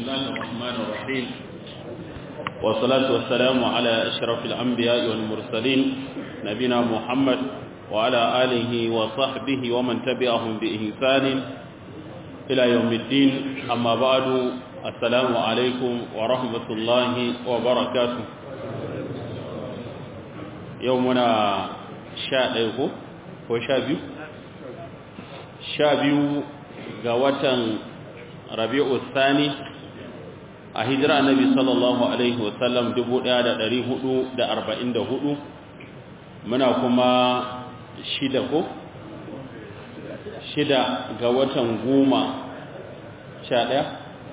الله الرحمن الرحيم والصلاة والسلام على أشرف الأنبياء والمرسلين نبينا محمد وعلى آله وصحبه ومن تبعهم بإحسان إلى يوم الدين أما بعد السلام عليكم ورحمة الله وبركاته يومنا شاء يقول وشابيو شابيو قوة rabi'u sani a hijira annabi sallallahu alaihi wasallam 1444 muna kuma shida ko shida ga watan goma sha ɗaya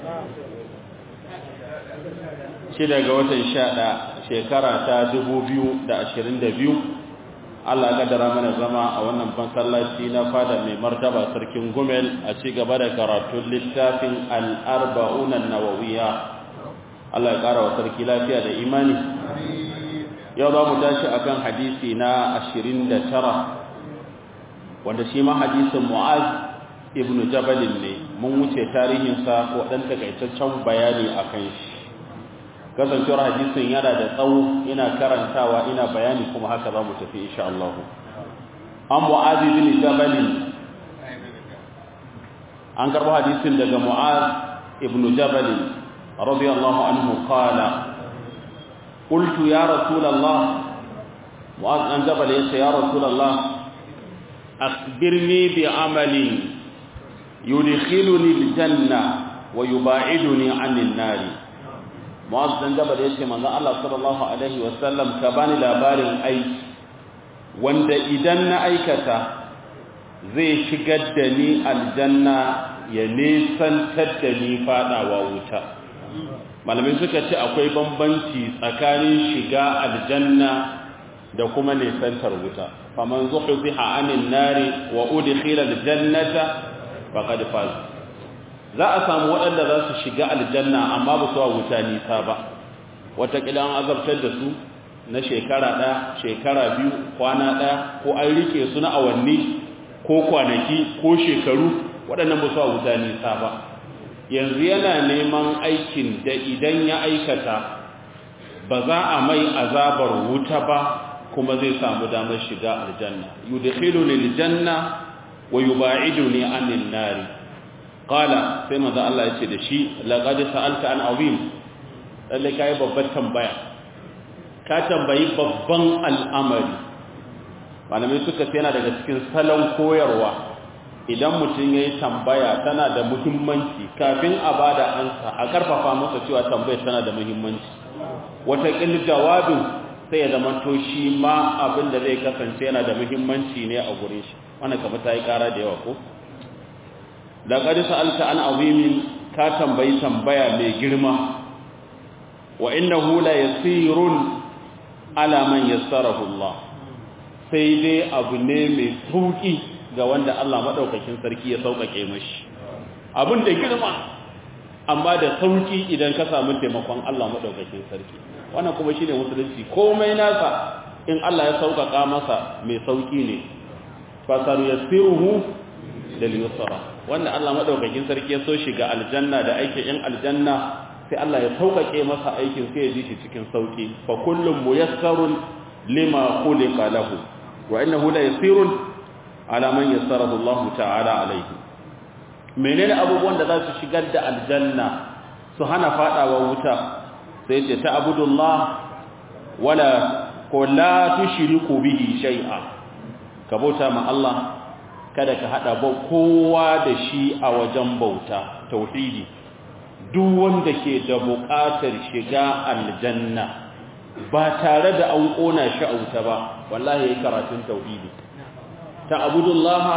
shida ga watan sha ɗaya shekara ta 2022 Allah kaddara mana zama a wannan masallaci na fada mai martaba sarkin Gumel a ci gaba da karatun littafin al-arba'un an-nawawiyya Allah ya kara wa sarki lafiya da imani yau za mu tashi akan hadisi na 29 wanda shi ma hadisin Mu'az ibn Jabal ne mun wuce tarihin sa ko dan takaitaccen bayani akan shi kasancewar hadisin yana da tsawo ina karantawa ina bayani kuma haka za mu tafi insha Allah an mu'azi bin jabal an karbo hadisin daga mu'az ibn jabal radiyallahu anhu qala qultu ya rasul Allah mu'az an jabal yace ya rasul Allah akhbirni bi amali yudkhiluni aljanna wa yuba'iduni 'anil nari Mu'az dan Jabal yace manzon Allah sallallahu alaihi wasallam ka bani labarin aiki wanda idan na aikata zai shigar da ni aljanna ya nisantar da ni fadawa wuta malamai suka ce akwai bambanci tsakanin shiga aljanna da kuma nisantar wuta faman zuhziha anin nari wa udkhila aljannata faqad faz za a samu waɗanda za su shiga aljanna amma ba su wa wuta nisa ba wataƙila an azabtar da su na shekara ɗaya shekara biyu kwana ɗaya ko an rike su na awanni ko kwanaki ko shekaru waɗannan ba su wa wuta nisa ba yanzu yana neman aikin da idan ya aikata ba za a mai azabar wuta ba kuma zai samu damar shiga aljanna yudkhiluni aljanna wa yuba'iduni anin nari qala sai manzo Allah yace da shi laqad sa'alta an azim lalle kai babbar tambaya ka tambayi babban al'amari malamai suka ce yana daga cikin salon koyarwa idan mutum yayi tambaya tana da muhimmanci kafin a bada ansa a karfafa masa cewa tambayar tana da muhimmanci wata kin jawabin sai ya zama to shi ma abin da zai kasance yana da muhimmanci ne a gure shi wannan kamar ta yi kara da yawa ko da ƙari sa'alta an azimin ka tambayi tambaya mai girma wa inna hula ya tsirun alaman ya Allah sai dai abu ne mai sauƙi ga wanda Allah maɗaukakin sarki ya sauƙaƙe mashi abin da girma amma da sauƙi idan ka samu taimakon Allah maɗaukakin sarki wannan kuma shi ne musulunci komai nasa in Allah ya sauƙaƙa masa mai sauƙi ne fasaru ya tsiruhu da liyusara wanda Allah madaukakin sarki ya so shiga aljanna da aikin yan aljanna sai Allah ya saukake masa aikin sai ya ji shi cikin sauki fa kullum muyassarun lima khuliqa lahu wa innahu la yasirun ala man yassarahu Allah ta'ala alayhi menene abubuwan da za su shigar da aljanna su hana fadawa wuta sai ce ta abudullah wala ko la tushriku bihi shay'a ka bauta ma Allah kada ka hada ba kowa da shi a wajen bauta tauhidi duk wanda ke da buƙatar shiga aljanna ba tare da an kona shi a wuta ba wallahi yayi karatun tauhidi ta abudullaha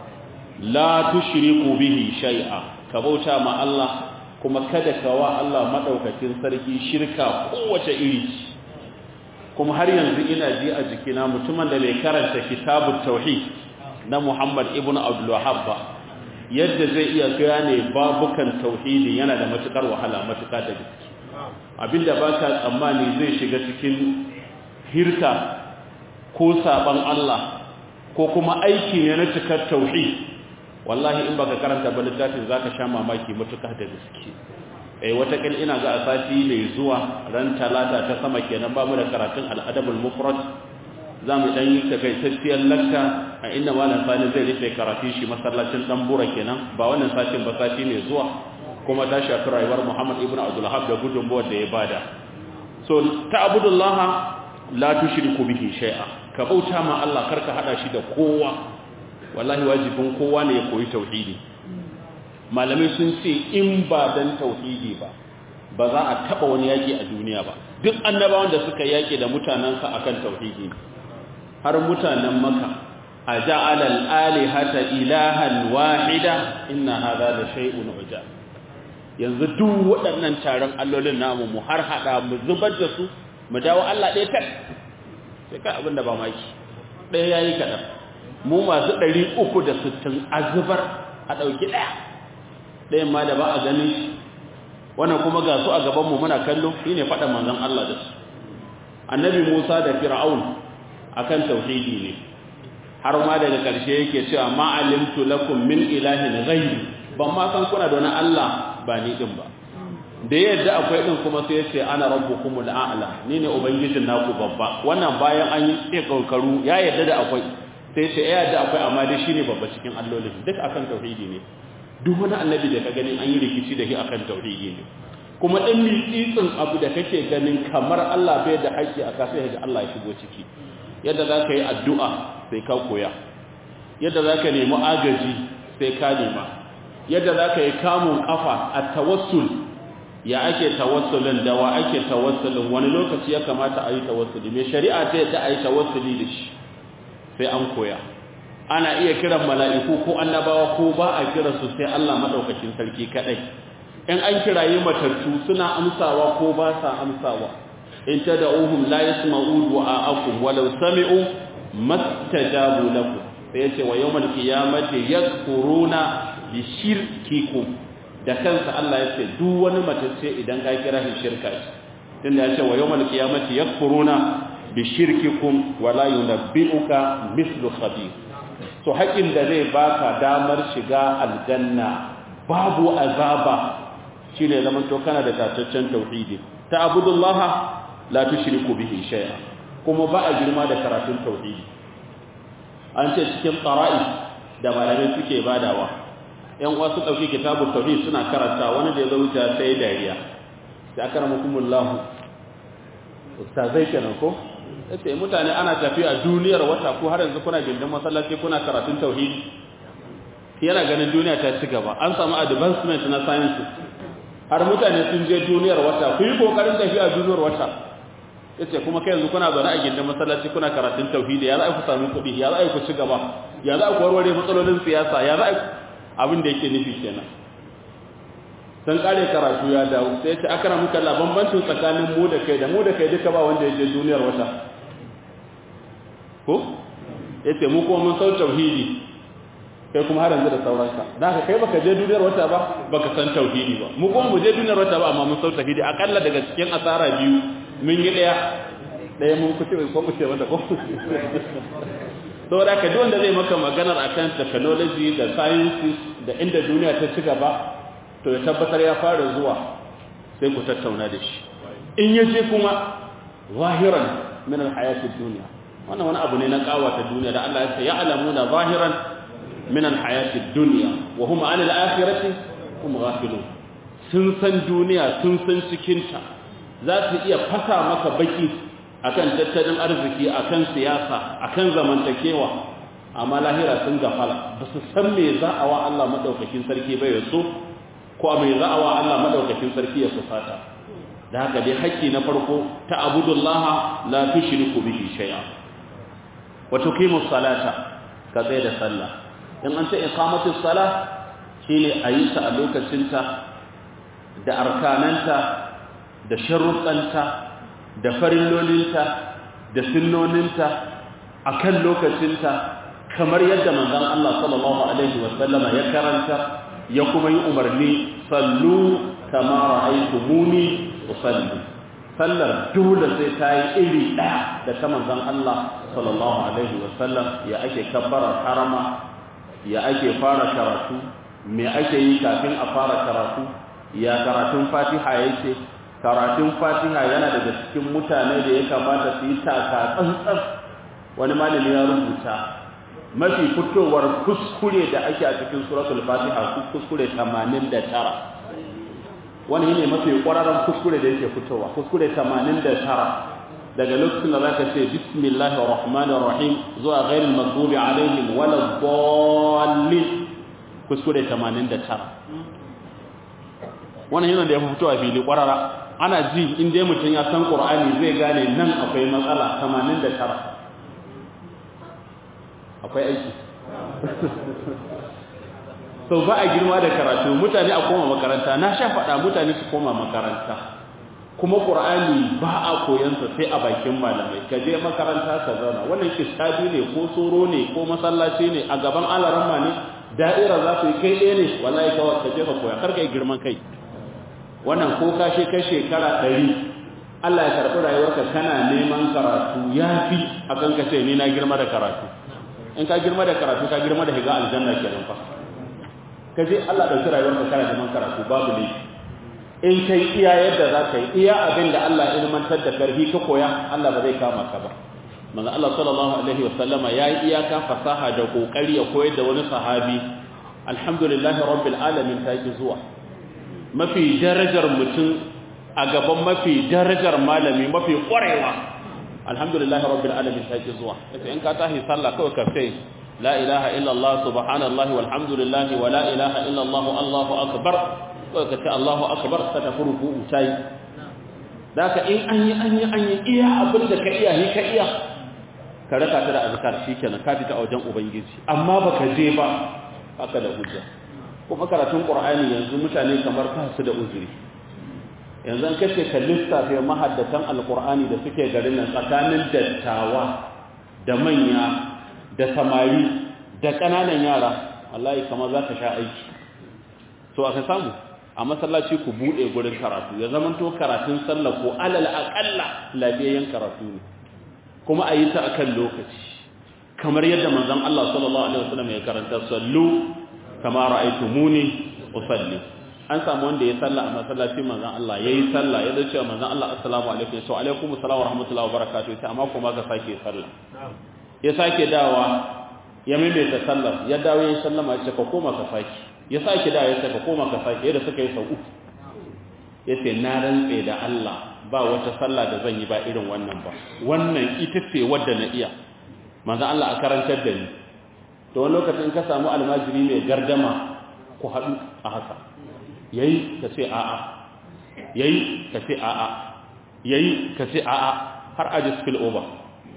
la tushriku bihi shay'a ka bauta ma Allah kuma kada ka wa Allah madaukakin sarki shirka kowace iri kuma har yanzu ina ji a jikina mutumin da bai karanta kitabut tauhid na Muhammad ibn Abdul Wahhab ba yadda zai iya gane babukan tauhidi yana da matukar wahala matuka da gaske abinda baka tsammani zai shiga cikin hirka ko saban Allah ko kuma aiki ne na cikar tauhid wallahi in baka karanta ba littafin zaka sha mamaki matuka da gaske eh wata kil ina ga a sati mai zuwa ran talata ta sama kenan ba mu da karatun al-adabul mufrad zamu dan yi takaitacciyar lakka a inda malam sani zai rufe karatun shi masallacin dan bura kenan ba wannan satin ba sati mai zuwa kuma ta shafi rayuwar Muhammad ibn Abdul Wahhab da gudunmuwar da ya bada so ta'budullah la tushriku bihi shay'a ka bauta ma Allah karka hada shi da kowa wallahi wajibin kowa ne ya koyi tauhidi malamai sun ce in ba dan tauhidi ba ba za a taba wani yaki a duniya ba duk annabawan da suka yaki da mutanansa akan tauhidi har mutanen maka aja'ala al-alihata ilahan wahida inna hadha la shay'un ujab yanzu duk waɗannan taron allolin namu mu har hada mu zubar da su mu dawo Allah ɗaya tak sai kai abinda ba maki ɗaya yayi kaɗan mu masu 360 a zubar a ɗauki ɗaya ɗayan ma da ba a ganin shi wannan kuma ga su a gabanmu muna kallo shi ne faɗa manzan Allah da su annabi Musa da Fir'aun akan tauhidi ne har ma daga ƙarshe yake cewa ma'alimtu lakum min ilahin ghairi ban ma san kuna da wani Allah ba ni din ba da yadda akwai din kuma sai yace ana rabbukumul a'la ni ne ubangijin naku babba wannan bayan an yi tsekarkaru ya yadda da akwai sai ce ya yadda akwai amma dai shine babba cikin allolin duk akan tauhidi ne duk wani annabi da ka gani an yi rikici da shi akan tauhidi ne kuma dan mitsitsin abu da kake ganin kamar Allah bai da haƙƙi a kasa ga Allah ya shigo ciki yadda za ka yi addu'a sai ka koya yadda za ka nemi agaji sai ka nema yadda za ka yi kamun ƙafa a tawassul ya ake tawassulin da wa ake tawassulin wani lokaci ya kamata a yi tawassuli mai shari'a ta yadda a yi tawassuli da shi sai an koya ana iya kiran mala'iku ko annabawa ko ba a kira su sai Allah madaukakin sarki kadai in an kirayi matattu suna amsawa ko ba sa amsawa in tad'uhum la yasma'u du'a'akum walau sami'u mastajabu lakum sai yace wa yawmal qiyamati yakfuruna bi shirkikum da kansa Allah yace duk wani matacce idan ka kira shi shirka shi tunda yace wa yawmal qiyamati yakfuruna bi shirkikum wala yunabbi'uka mithlu khabir to haƙin da zai baka damar shiga aljanna babu azaba shine zaman to kana da tataccen tauhidi ta abudullah la tushriku bihi shay'a kuma ba a girma da karatun tauhidi an ce cikin qara'i da malamai suke badawa yan uwa su dauki kitabut tauhid suna karanta wani da ya zo wuce sai dariya da akramakumullah ustazai kenan ko yace mutane ana tafiya duniyar wata ko har yanzu kuna gindin masallaci kuna karatun tauhidi yana ganin duniya ta ci gaba an samu advancement na science har mutane sun je duniyar wata ku yi kokarin tafiya duniyar wata yace kuma kai yanzu kuna zaune a gindin masallaci kuna karatun tauhidi ya za ku samu kuɗi ya za ku ci gaba ya za ku warware matsalolin siyasa ya za abin da yake nufi kenan sun kare karatu ya dawo sai ya ce akara muka la bambancin tsakanin mu da kai da mu da kai duka ba wanda ya je duniyar wata ko yace mu kuma mun san tauhidi kai kuma har yanzu da sauranka da haka kai baka je duniyar wata ba baka san tauhidi ba mu kuma mu je duniyar wata ba amma mun san tauhidi akalla daga cikin asara biyu mun yi daya daya mun kuce ko mu ce mata ko saboda ka duk wanda zai maka maganar akan technology da sciences da inda duniya ta ci gaba to ya tabbatar ya fara zuwa sai ku tattauna da shi in yaje kuma zahiran min alhayatid dunya wannan wani abu ne na kawata duniya da Allah ya ce ya'lamuna zahiran min alhayatid dunya wa hum 'an alakhirati hum ghafilun sun san duniya sun san cikin ta za su iya fasa maka baki akan tattalin arziki akan siyasa akan zamantakewa amma lahira sun gafala ba su san me za a wa Allah madaukakin sarki bai so ko mai za a wa Allah madaukakin sarki ya sufata da haka dai haƙƙi na farko ta abudullaha la tushriku bihi shay'a wa tuqimu salata ka tsaye da sallah in an ce iqamatu salah shine ayi ta a lokacinta da arkananta da sharuɗanta da farillolinta da sunnoninta akan lokacinta kamar yadda manzon Allah sallallahu alaihi wa sallama ya karanta ya kuma yi umarni sallu kama ra'aytumuni usalli sallar dole sai ta yi iri ɗaya da ta manzon Allah sallallahu alaihi wa sallam ya ake kabbara harama ya ake fara karatu me ake yi kafin a fara karatu ya karatun fatiha yake karatun fatiha yana daga cikin mutane da ya kamata su yi taka tsantsan wani malami ya rubuta mafi fitowar kuskure da ake a cikin suratul fatiha kuskure 89 wani ne mafi ƙwararren kuskure da yake fitowa kuskure 89 daga lokacin da zaka ce bismillahir rahmanir rahim zuwa ghairil maghdubi alaihim wala dallin kuskure 89 wannan yana da ya fito a fili ƙwarara ana ji in dai mutum ya san qur'ani zai gane nan akwai matsala 89 akwai aiki sau ba a girma da karatu mutane a koma makaranta na sha faɗa mutane su koma makaranta kuma ƙur'ani ba a koyansa sai a bakin malamai ka je makaranta ka zauna wannan kistabi ne ko soro ne ko masallaci ne a gaban alaramma ne da'ira za su yi kai ɗaya ne wallahi kawai ka je ka koya kar ka yi girman kai wannan ko ka she kai shekara ɗari Allah ya karɓi rayuwarka kana neman karatu ya fi a kan ka ce ni na girma da karatu in ka girma da karatu ka girma da higa aljanna kenan fa ka je Allah ɗauki rayuwarka kana neman karatu babu ne in kai iya yadda za ka yi iya abin da Allah ilmantar da karfi ka koya Allah ba zai kama ka ba manzo Allah sallallahu alaihi wa sallama ya yi iyaka fasaha da kokari ya koyar da wani sahabi alhamdulillahi rabbil alamin ta yi zuwa mafi darajar mutum a gaban mafi darajar malami mafi kwarewa alhamdulillahi rabbil alamin ta yi zuwa yace in ka tahi sallah kawai ka sai la ilaha illa Allah subhanallahi walhamdulillahi wa la ilaha illa Allah Allahu akbar kawai ka ce Allahu akbar ka tafi ruku'u tayi daka in an yi an yi an yi iya abin da ka iya ni ka iya ka raka ta da azkar shikenan ka fita a wajen ubangiji amma baka je ba haka da hujja kuma karatun qur'ani yanzu mutane kamar ba su da uzuri yanzu an kace ka lissafe mahaddatan alqur'ani da suke garin nan tsakanin dattawa da manya da samari da kananan yara wallahi kamar za ka sha aiki to aka samu a masallaci ku bude gurin karatu ya zamanto karatun sallah ko alal aqalla lafiyayyen karatu ne kuma a yi ta akan lokaci kamar yadda manzon Allah sallallahu alaihi wasallam ya karanta sallu kama ra'aytumuni usalli an samu wanda ya salla a masallaci manzon Allah yayi sallah ya dace manzon Allah assalamu alaikum wa alaikum assalam wa rahmatullahi wa barakatuh sai amma kuma ga sake sallah ya sake dawa ya maimaita sallar ya dawo ya sallama ya ce ka koma ka sake ya sake dawo ya ce ka koma ka sake yadda suka yi sau uku yace na rantse da Allah ba wata sallah da zan yi ba irin wannan ba wannan ita ce wadda na iya manzo Allah a karantar da ni to wani lokacin ka samu almajiri mai gardama ku haɗu a haka yayi ka ce a'a yayi ka ce a'a yayi ka ce a'a har aji spill over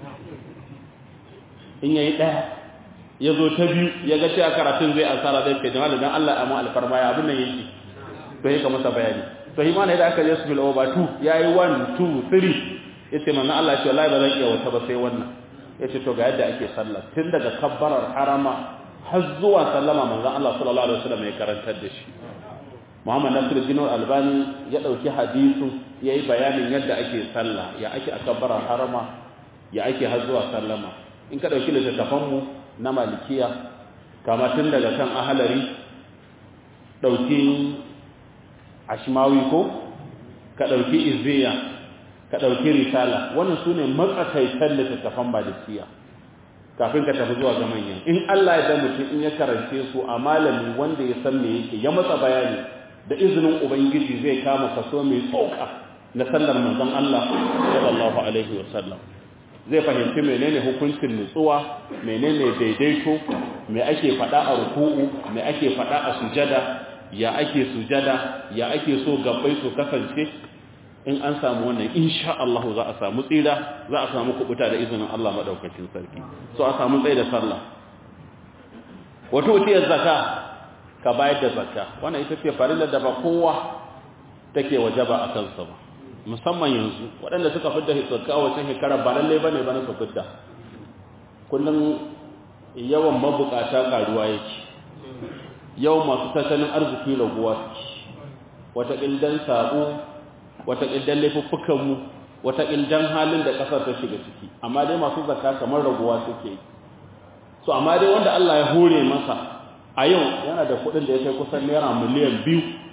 in yayi ɗaya ya zo ta biyu ya ga cewa karatun zai asara zai ce jama'a dan Allah amma alfarma ya abin nan yake to yake masa bayani to shi ma ne da aka je spill over 2 yayi 1 2 3 yace manzo Allah ya ce wallahi ba zan iya wata ba sai wannan yace to ga yadda ake sallah tun daga kabbarar harama har zuwa sallama manzo Allah sallallahu alaihi wasallam ya karantar da shi Muhammad Nasiruddin Albani ya dauki hadisu yayi bayanin yadda ake sallah ya ake kabbarar harama ya ake har zuwa sallama in ka dauki littattafan mu na malikiya kama tun daga kan ahalari dauki ashmawi ko ka ɗauki izziya ka ɗauki risala wannan su ne matsakaitar littattafan malikiya kafin ka tafi zuwa ga manyan in Allah ya da mutum in ya karance su a malami wanda ya san me yake ya matsa bayani da izinin ubangiji zai kama kaso mai tsoka na sallar manzon Allah sallallahu alaihi wa sallam zai fahimci menene hukuncin nutsuwa menene daidaito me ake faɗa a ruku'u me ake faɗa a sujada ya ake sujada ya ake so gabbai su kasance in an samu wannan insha Allah za a samu tsira za a samu kubuta da izinin Allah madaukakin sarki so a samu tsaye da sallah wato wuciyar zakka ka bayar da zakka wannan ita ce farilar da ba kowa take wajaba a kansa ba musamman yanzu waɗanda suka fidda zakka a wacce shekara ba lalle bane ba na su fidda kullum yawan mabukata karuwa yake yau masu tattalin arziki raguwa wata ƙildan sabo wata ƙildan laifuffukanmu wata ƙildan halin da ƙasar ta shiga ciki amma dai masu zakka kamar raguwa suke so amma dai wanda Allah ya hore masa a yau yana da kuɗin da ya kai kusan naira miliyan biyu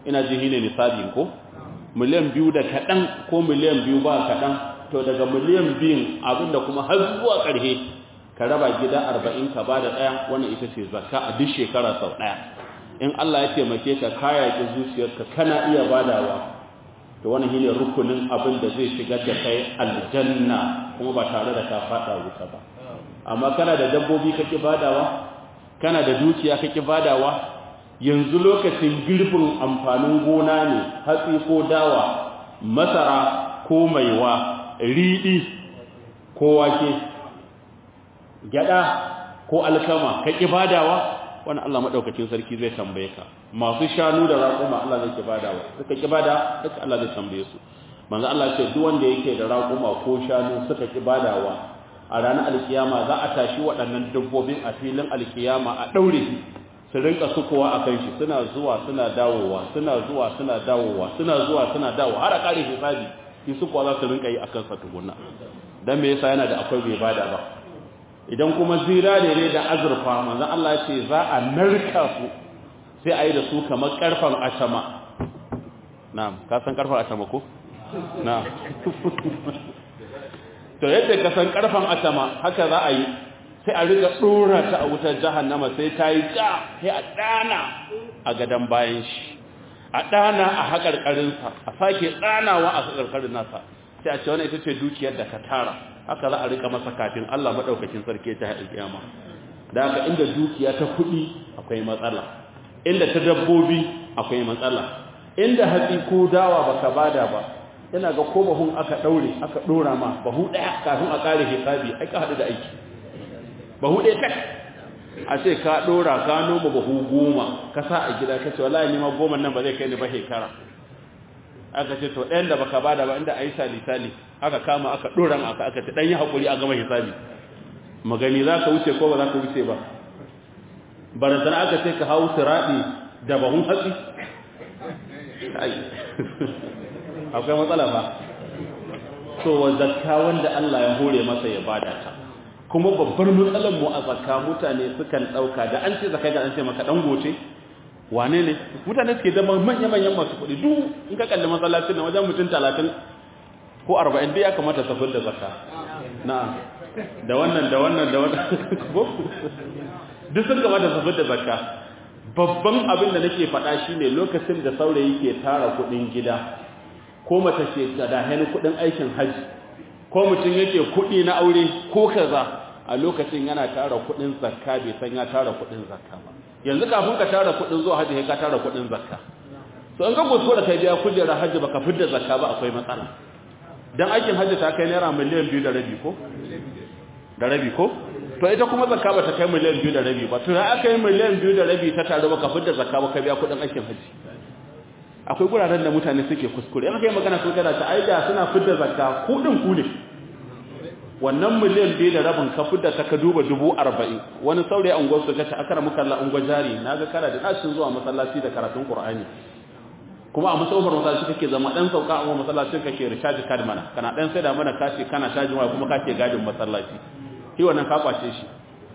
ina ji ne nisabin ko miliyan biyu da kaɗan ko miliyan biyu ba kaɗan to daga miliyan biyun abinda kuma har zuwa ƙarhe ka raba gida arba'in ka ba da ɗaya wannan ita ce zakka a duk shekara sau ɗaya in Allah ya taimake ka kaya ki zuciyarka kana iya badawa to wannan shine rukunin abin da zai shigar da kai aljanna kuma ba tare da ka fada wuta ba amma kana da dabbobi kake badawa kana da dukiya kake badawa yanzu lokacin girbin amfanin gona ne hatsi ko dawa masara ko maiwa riɗi ko wake gyada ko alkama kake badawa wani Allah maɗaukacin sarki zai tambaye ka masu shanu da raƙuma Allah zai badawa suka ki bada duka Allah zai tambaye su manzo Allah ce duk wanda yake da raƙuma ko shanu suka ki badawa a ranar alkiyama za a tashi waɗannan dabbobin a filin alkiyama a ɗaure su rinka sukowa a kan shi suna zuwa suna dawowa suna zuwa suna dawowa suna zuwa suna dawowa har a ƙare hisabi shi sukowa za su rinka yi a kansa tukunna dan me yasa yana da akwai bai bada ba idan kuma zinare ne da azurfa manzon Allah ya ce za a narka su sai a yi da su kamar karfan atama na'am ka san karfan atama ko na'am to yadda ka san karfan atama haka za a yi sai a riga dora ta a wutar jahannama sai ta yi ja sai a dana a gadan bayan shi a dana a haƙarƙarinsa a sake danawa a haƙarƙarin nasa sai a ce wani ita ce dukiyar da ka tara haka za a rika masa kafin Allah madaukakin sarki ta haɗin kiyama da haka inda dukiya ta kuɗi akwai matsala inda ta dabbobi akwai matsala inda hatsi ko dawa baka bada ba ina ga ko bahun aka daure aka dora ma bahu daya kafin a kare hisabi ai ka hadu da aiki bahu daya tak a ce ka dora ka noma bahu goma ka sa a gida kace wallahi ni ma goma nan ba zai kai ni ba shekara aka ce to ɗayan da baka bada ba inda ayi sali sali aka kama aka dora aka aka ce dan yi hakuri a gama hisabi magani za ka wuce ko ba za ka wuce ba barantana aka ce ka hau siraɗi da bahun hatsi akwai matsala ba so wa zakka wanda Allah ya hore masa ya bada ta kuma babbar matsalar mu a zakka mutane sukan dauka da an ce zakka ga an ce maka dan gote wane ne mutane suke da manyan manyan masu kuɗi duk in ka kalli masallacin nan wajen mutum 30 ko 40 dai ya kamata su da zakka na'am da wannan da wannan da wannan duk sun kamata su da zakka babban abin da nake faɗa shine lokacin da saurayi ke tara kuɗin gida ko mace ce da hani kuɗin aikin haji ko mutum yake kuɗi na aure ko kaza a lokacin yana tara kuɗin zakka bai san ya tara kuɗin zakka ba yanzu kafin ka tara kuɗin zuwa haji sai ka tara kuɗin zakka to in ka goso da kai biya kujera haji baka fidda zakka ba akwai matsala dan aikin haji ta kai naira miliyan biyu da rabi ko da rabi ko to ita kuma zakka ba ta kai miliyan biyu da rabi ba to ya aka yi miliyan biyu da rabi ta taru baka fidda zakka ba ka biya kuɗin aikin haji akwai guraren da mutane suke kuskure in kai magana sun kana ta aida suna fidda zakka kudin ku ne wannan miliyan biyu da rabin ka fidda ta ka duba dubu arba'in wani saurayi an gwasu ka ce akara muka Allah ungwa jari na ga kana da nashin zuwa masallaci da karatun qur'ani kuma a musawar masallaci kake zama dan sauka a masallacin kake recharge card mana kana dan sai da mana kashi kana cajin waya kuma kake gadin masallaci shi wannan ka kwace shi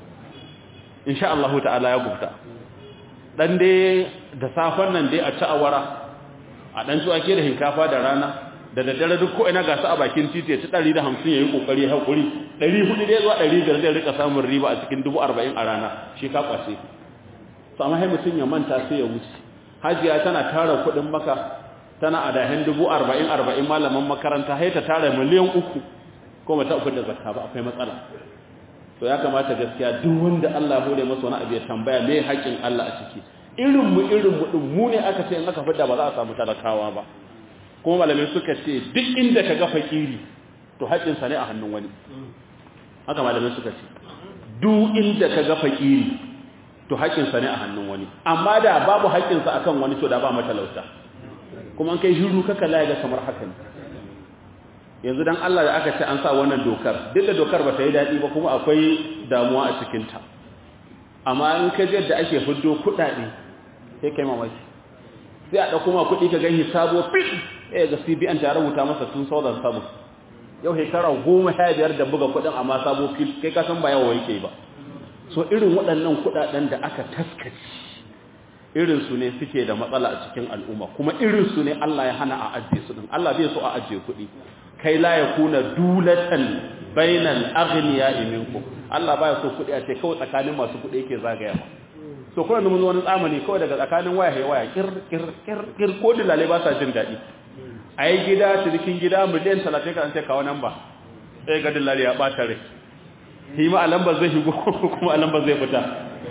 insha Allah ta'ala ya gubta dan dai da safan nan dai a ci awara a ɗan ci ake da hinkafa da rana da daddare duk ko ina gasa a bakin titi ya ci 150 yayi kokari hakuri 400 dai zuwa 500 zai rika samun riba a cikin 40 a rana shi ka kwace to amma sai mutun ya manta sai ya wuce hajiya tana tara kuɗin maka tana a dahin 40 40 malaman makaranta sai ta tara miliyan 3 ko mata uku da zakka ba akwai matsala to ya kamata gaskiya duk wanda Allah ya hore masa wani abu ya tambaya me haƙin Allah a ciki irin mu irin mu din mu ne aka ce in aka fita ba za a samu talakawa ba kuma malamai suka ce duk inda ka ga fakiri to haƙin sa ne a hannun wani haka malamai suka ce duk inda ka ga fakiri to haƙin sa ne a hannun wani amma da babu haƙin sa akan wani to da ba matalauta kuma an kai shiru kaka laye ga kamar haka ne yanzu dan Allah da aka ce an sa wannan dokar duk da dokar ba ta yi daɗi ba kuma akwai damuwa a cikinta amma in ka ji yadda ake fiddo kuɗaɗe sai kai mamaki sai a ɗauko ma kuɗi ka gani sabo fit eh ga CBN ta rubuta masa tun sauran sabo yau shekara goma sha biyar da buga kuɗin amma sabo fit kai ka san ba yawa yake ba so irin waɗannan kuɗaɗen da aka taskaci irinsu ne suke da matsala a cikin al'umma kuma irinsu ne Allah ya hana a ajiye su din Allah bai so a ajiye kuɗi kai la ya kuna dulatan bainal aghniya minkum Allah baya so kuɗi a ce kawai tsakanin masu kuɗi yake zagaya ba so kuma mun wani tsamani kawai daga tsakanin waya ya waya kir kir kir kir ko dilale ba sa jin daɗi a yi gida cikin gida miliyan 30 kan ce kawo nan ba sai ga dilale ya ɓata rai shi ma a lambar zai shigo kuma a lambar zai fita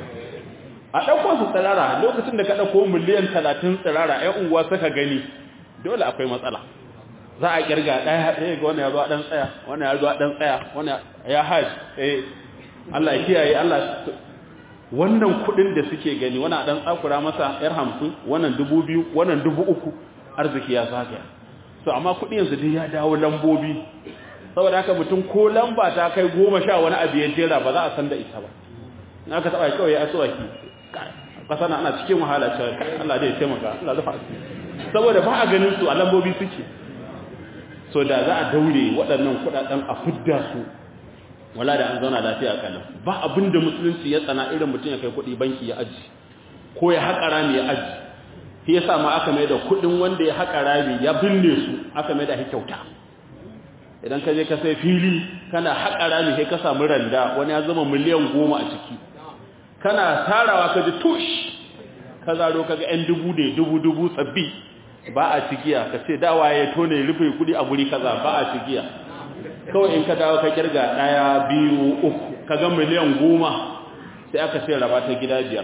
a ɗauko su tsirara lokacin da ka ɗauko miliyan talatin tsirara ‘yan unguwa suka gani dole akwai matsala za a ƙirga ɗaya ɗaya ga wani ya zuwa ɗan tsaya wani ya zuwa ɗan tsaya wani ya haji eh Allah ya kiyaye Allah wannan kuɗin da suke gani wani ɗan tsakura masa ‘yar hamsin wannan dubu biyu wannan dubu uku arziki ya zagaya so amma kuɗi yanzu dai ya dawo lambobi saboda haka mutum ko lamba ta kai goma sha wani abu ya jera ba za a san da ita ba in aka taɓa kawai ya asuwaki ƙasa na ana cikin wahala cewa Allah zai taimaka Allah zafa saboda ba a ganin su a lambobi suke so da za a daure waɗannan kuɗaɗen a fidda su wala da an zauna lafiya kalam ba abin da musulunci ya tsana irin mutum ya kai kuɗi banki ya aji ko ya haƙa rami ya aji shi yasa ma aka mai da kuɗin wanda ya haƙa rami ya binne su aka mai da shi kyauta idan ka je ka sai fili kana haƙa rami sai ka samu randa wani ya zama miliyan goma a ciki kana tarawa ka ji tush ka zaro kaga yan dubu ne dubu dubu sabbi ba a cigiya ka ce dawa ya tone rufe kudi a guri kaza ba a cigiya kawai in ka dawo ka kirga daya biyu uku kaga miliyan goma sai aka sai raba ta gida biyar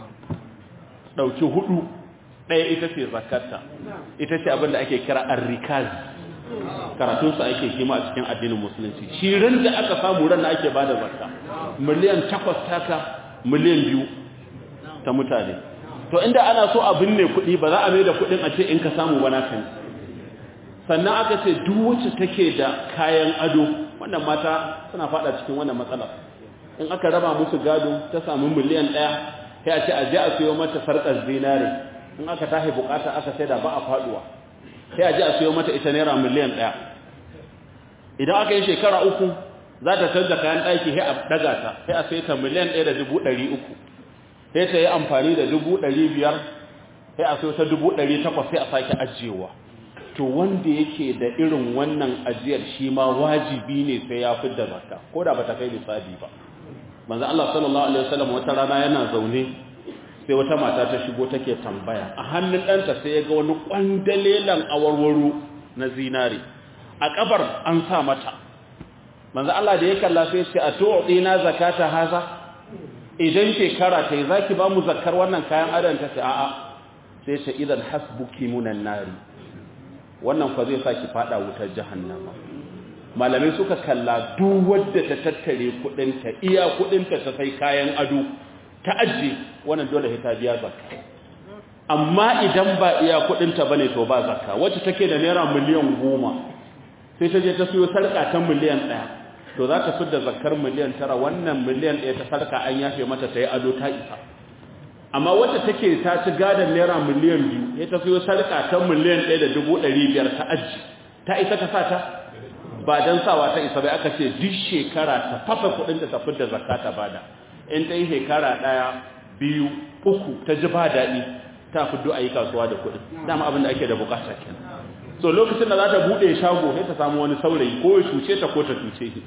dauki hudu daya ita ce zakarta ita ce abin da ake kira arrikaz karatunsa ake kima a cikin addinin musulunci shi ran da aka samu ran da ake bada zakka miliyan takwas taka miliyan biyu ta mutane to inda ana so a binne kuɗi ba za a mai da kuɗin a ce in ka samu ba naka ne sannan aka ce duk wacce take da kayan ado wannan mata suna fada cikin wannan matsala in aka raba musu gado ta samu miliyan ɗaya sai a ce a je a siyo mata sarƙar zinare in aka tashi bukata aka sai da ba a faduwa sai a je a siyo mata ita naira miliyan ɗaya idan aka yi shekara uku za ta canza kayan ɗaki sai a daga ta sai a sai ta miliyan ɗaya da dubu ɗari uku sai ta yi amfani da dubu ɗari biyar sai a sai ta dubu ɗari takwas sai a sake ajiyewa to wanda yake da irin wannan ajiyar shi ma wajibi ne sai ya fi da zakka ko da ba ta kai lissafi ba manzo Allah sallallahu alaihi wasallam wata rana yana zaune sai wata mata ta shigo take tambaya a hannun ɗanta sai ya ga wani kwandalelan awarwaro na zinare a kabar an sa mata manzo Allah da ya kalla sai ce a tu'dina zakata haza idan shekara ta yi zaki ba mu zakkar wannan kayan adon ta ce a'a sai ce idan hasbuki munan nari wannan fa zai saki fada wutar jahannama malamai suka kalla duk wadda ta tattare kudinta iya kudinta ta sai kayan ado ta ajiye wannan dole ta biya zakka amma idan ba iya kudinta bane to ba zakka wacce take da naira miliyan goma sai ta je ta siyo sarka ta miliyan ɗaya to za ta fidda zakkar miliyan tara wannan miliyan ɗaya ta sarka an yafe mata ta yi ado ta isa amma wacce take ta ci gadon naira miliyan biyu ya ta siyo sarka ta miliyan ɗaya da dubu ɗari biyar ta aji ta isa ta sa ta ba don sawa ta isa bai aka ce duk shekara ta fafa kuɗin da ta fidda zakka ta bada in ta yi shekara ɗaya biyu uku ta ji ba daɗi ta fiddo a yi kasuwa da kuɗin dama abin da ake da bukata kenan so lokacin da za ta buɗe shago sai ta samu wani saurayi ko ya cuce ta ko ta cuce shi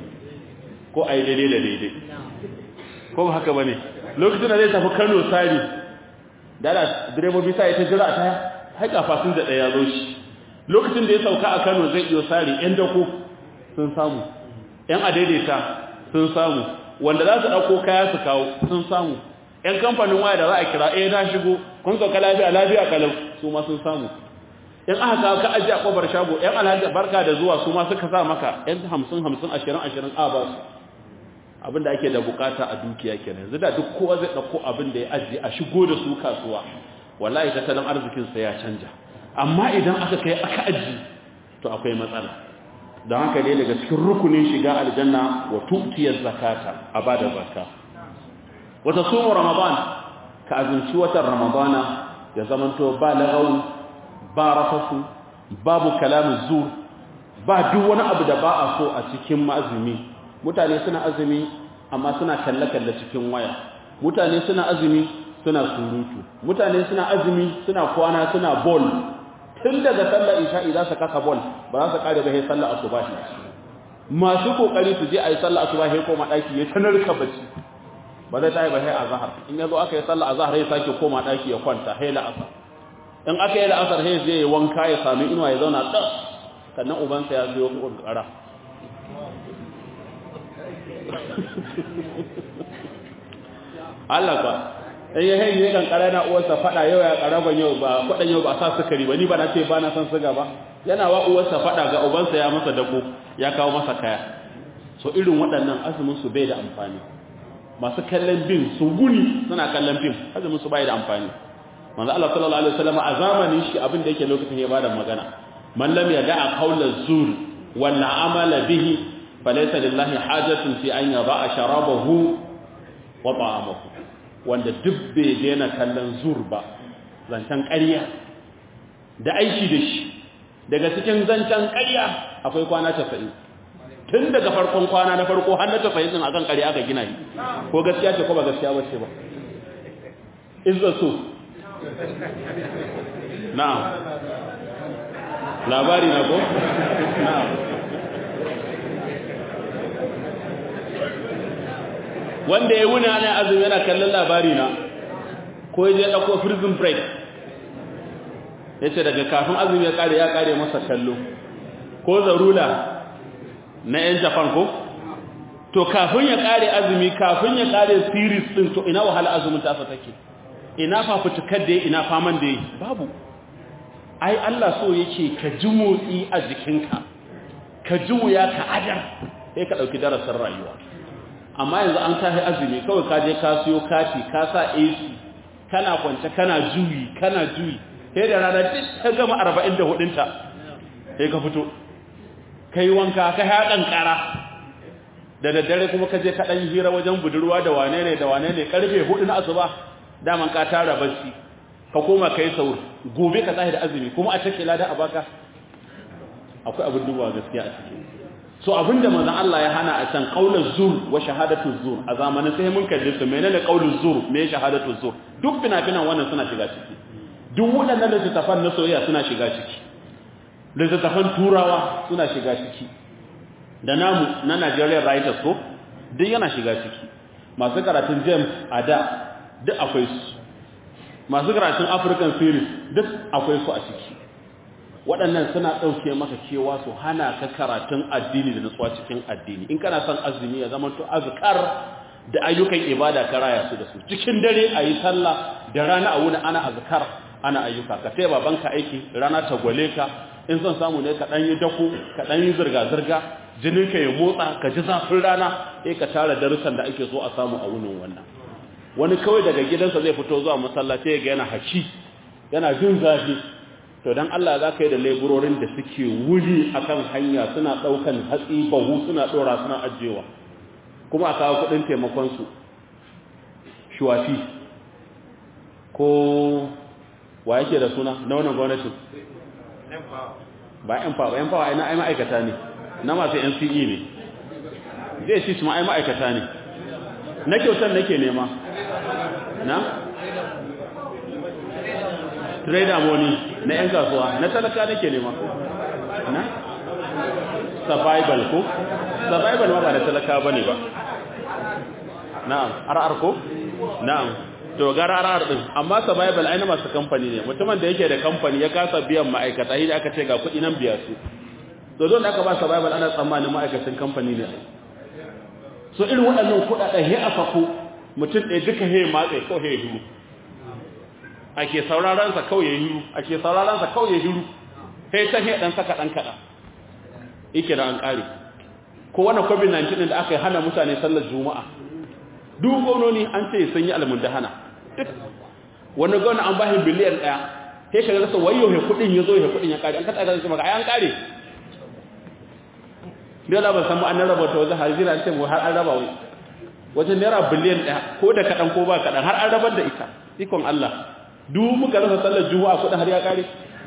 ko a yi daidai da daidai ko ba haka ba ne lokacin da zai tafi kano sari da da direbobi sa ya ta jira a taya haika fasin da ɗaya zo shi lokacin da ya sauka a kano zai iyo sari yan dako sun samu yan adaidaita sun samu wanda za su ɗauko kaya su kawo sun samu yan kamfanin waya da za a kira eh na shigo kun sauka lafiya lafiya kalau su ma sun samu in aka kawo ka ajiye a kofar shago yan alhaji barka da zuwa su ma suka sa maka yan hamsin hamsin ashirin ashirin a ba su abinda ake da bukata a dukiya kenan yanzu da duk kowa zai ɗauko abin da ya ajiye a shigo da su kasuwa wallahi tattalin arzikinsa ya canja amma idan aka kai aka aji to akwai matsala don haka ne daga cikin rukunin shiga aljanna wa tu'tiyar zakata a bada zakka wata sumu ramadan ka azumci watan ramadana ya zamanto ba lagawu ba rafasu babu kalamin zur ba duk wani abu da ba a so a cikin azumi mutane suna azumi amma suna kalle-kalle cikin waya mutane suna azumi suna surutu mutane suna azumi suna kwana suna bol tun daga sallar isha'i za su kasa bol ba za su kare ba sai sallar asubahi masu kokari su je a yi sallar asubahi koma daki ya tanar ka bacci ba zai tayi ba sai azhar in yazo aka yi sallar azhar sai sake koma daki ya kwanta sai la'asar in aka yi la'asar sai zai wanka ya sami inuwa ya zauna tas sannan ubansa ya zo kokara Allah ka in ya hayi ne kankara na uwarsa fada yau ya karaban yau ba kwadan yau ba sa sukari ba ni ba na ce ba na san suga ba yana wa uwarsa fada ga ubansa ya masa dako ya kawo masa kaya so irin waɗannan azumin su bai da amfani masu kallon bin su guni suna kallon fim azumin su bai da amfani manzo Allah sallallahu alaihi wasallam a zamanin shi abin da yake lokacin ya bada magana man lam yada'a qawla zur wal amala bihi falaysa lillahi hajatun fi an yada'a sharabahu wa ta'amahu wanda duk bai daina kallon zur ba zancen ƙarya da aiki da shi daga cikin zancen ƙarya akwai kwana 90 tun daga farkon kwana na farko har na 90 din akan ƙarya aka gina shi ko gaskiya ce ko ba gaskiya ba ce ba izza so na'am labari na ko na'am wanda ya wuna ne azumi yana kallon labari na ko ya je dauko prison break yace daga kafin azumi ya kare ya kare masa kallo ko zarula na yan Japan ko to kafin ya kare azumi kafin ya kare series din to ina wahala azumin ta take ina fafutukar da ina faman da yi babu ai Allah so yake ka ji motsi a jikinka ka ji wuya ka adar sai ka dauki darasin rayuwa amma yanzu an tahi azumi kawai ka je ka siyo kati ka sa AC kana kwance kana juyi kana juyi sai da rana duk ta gama 44 ɗinta sai ka fito kai wanka ka haɗan ƙara da daddare kuma ka je ka ɗan hira wajen budurwa da wane ne da wane ne karfe 4 na asuba daman ka tara bacci ka koma kai saur gobe ka tsaye da azumi kuma a take lada a baka akwai abin duba gaskiya a cikin so abinda manzon Allah ya hana a can qaulul zur wa shahadatu zur a zamanin sai mun kalle su menene qaulul zur me shahadatu zur duk fina-finan wannan suna shiga ciki duk waɗannan littattafan na soyayya suna shiga ciki littattafan turawa suna shiga ciki da namu na Nigerian writers ko duk yana shiga ciki masu karatun James a da duk akwai su masu karatun African series duk akwai su a ciki waɗannan suna ɗauke maka cewa su hana ka karatun addini da nutsuwa cikin addini in kana son azumi ya zama to azkar da ayyukan ibada ka raya su da su cikin dare a yi sallah da rana a wuni ana azkar ana ayyuka ka sai babanka aiki rana ta gwale ka in son samu ne ka ɗan yi dako ka ɗan yi zirga-zirga jininka ya motsa ka ji zafin rana sai ka tara darussan da ake so a samu a wunin wannan wani kawai daga gidansa zai fito zuwa masallaci ya ga yana haki yana jin zafi to dan Allah za ka yi da labororin da suke wuri akan hanya suna ɗaukan hatsi bahu suna ɗora suna ajiyewa kuma a kawo kuɗin taimakonsu shuwafi ko wa yake da suna na wannan gwamnatin ba yan fawa yan fawa ai ma'aikata ne na masu NCE ne zai shi su ma ai ma'aikata ne na kyautar nake nema na trader money na yan kasuwa na talaka nake nema na survival ko survival ma ba da talaka bane ba na'am RR ko na'am to ga RR din amma survival ai na masu kamfani ne mutumin da yake da kamfani ya kasa biyan ma'aikata shi aka ce ga kuɗi nan biya su to don da aka ba survival ana tsammanin ma'aikatan kamfani ne so irin waɗannan kuɗaɗen he a fako mutum ɗaya duka he matse ko he hiru ake sauraron sa kawai ya hiru ake sauraron sa kawai ya hiru sai ta he dan saka dan kada yake da an kare ko wannan covid-19 din da aka yi hana mutane sallar juma'a duk gononi an ce sun yi almundahana duk wani gona an bashi biliyan daya sai ka rasa wayo he kudin yazo he kudin ya kare an kada ga maka ai an kare dole ban san mu an raba ta wajen hajira ce mu har an raba wai wajen naira biliyan daya ko da kadan ko ba kadan har an rabar da ita ikon Allah duk muka rasa sallar juma'a kudin har ya kare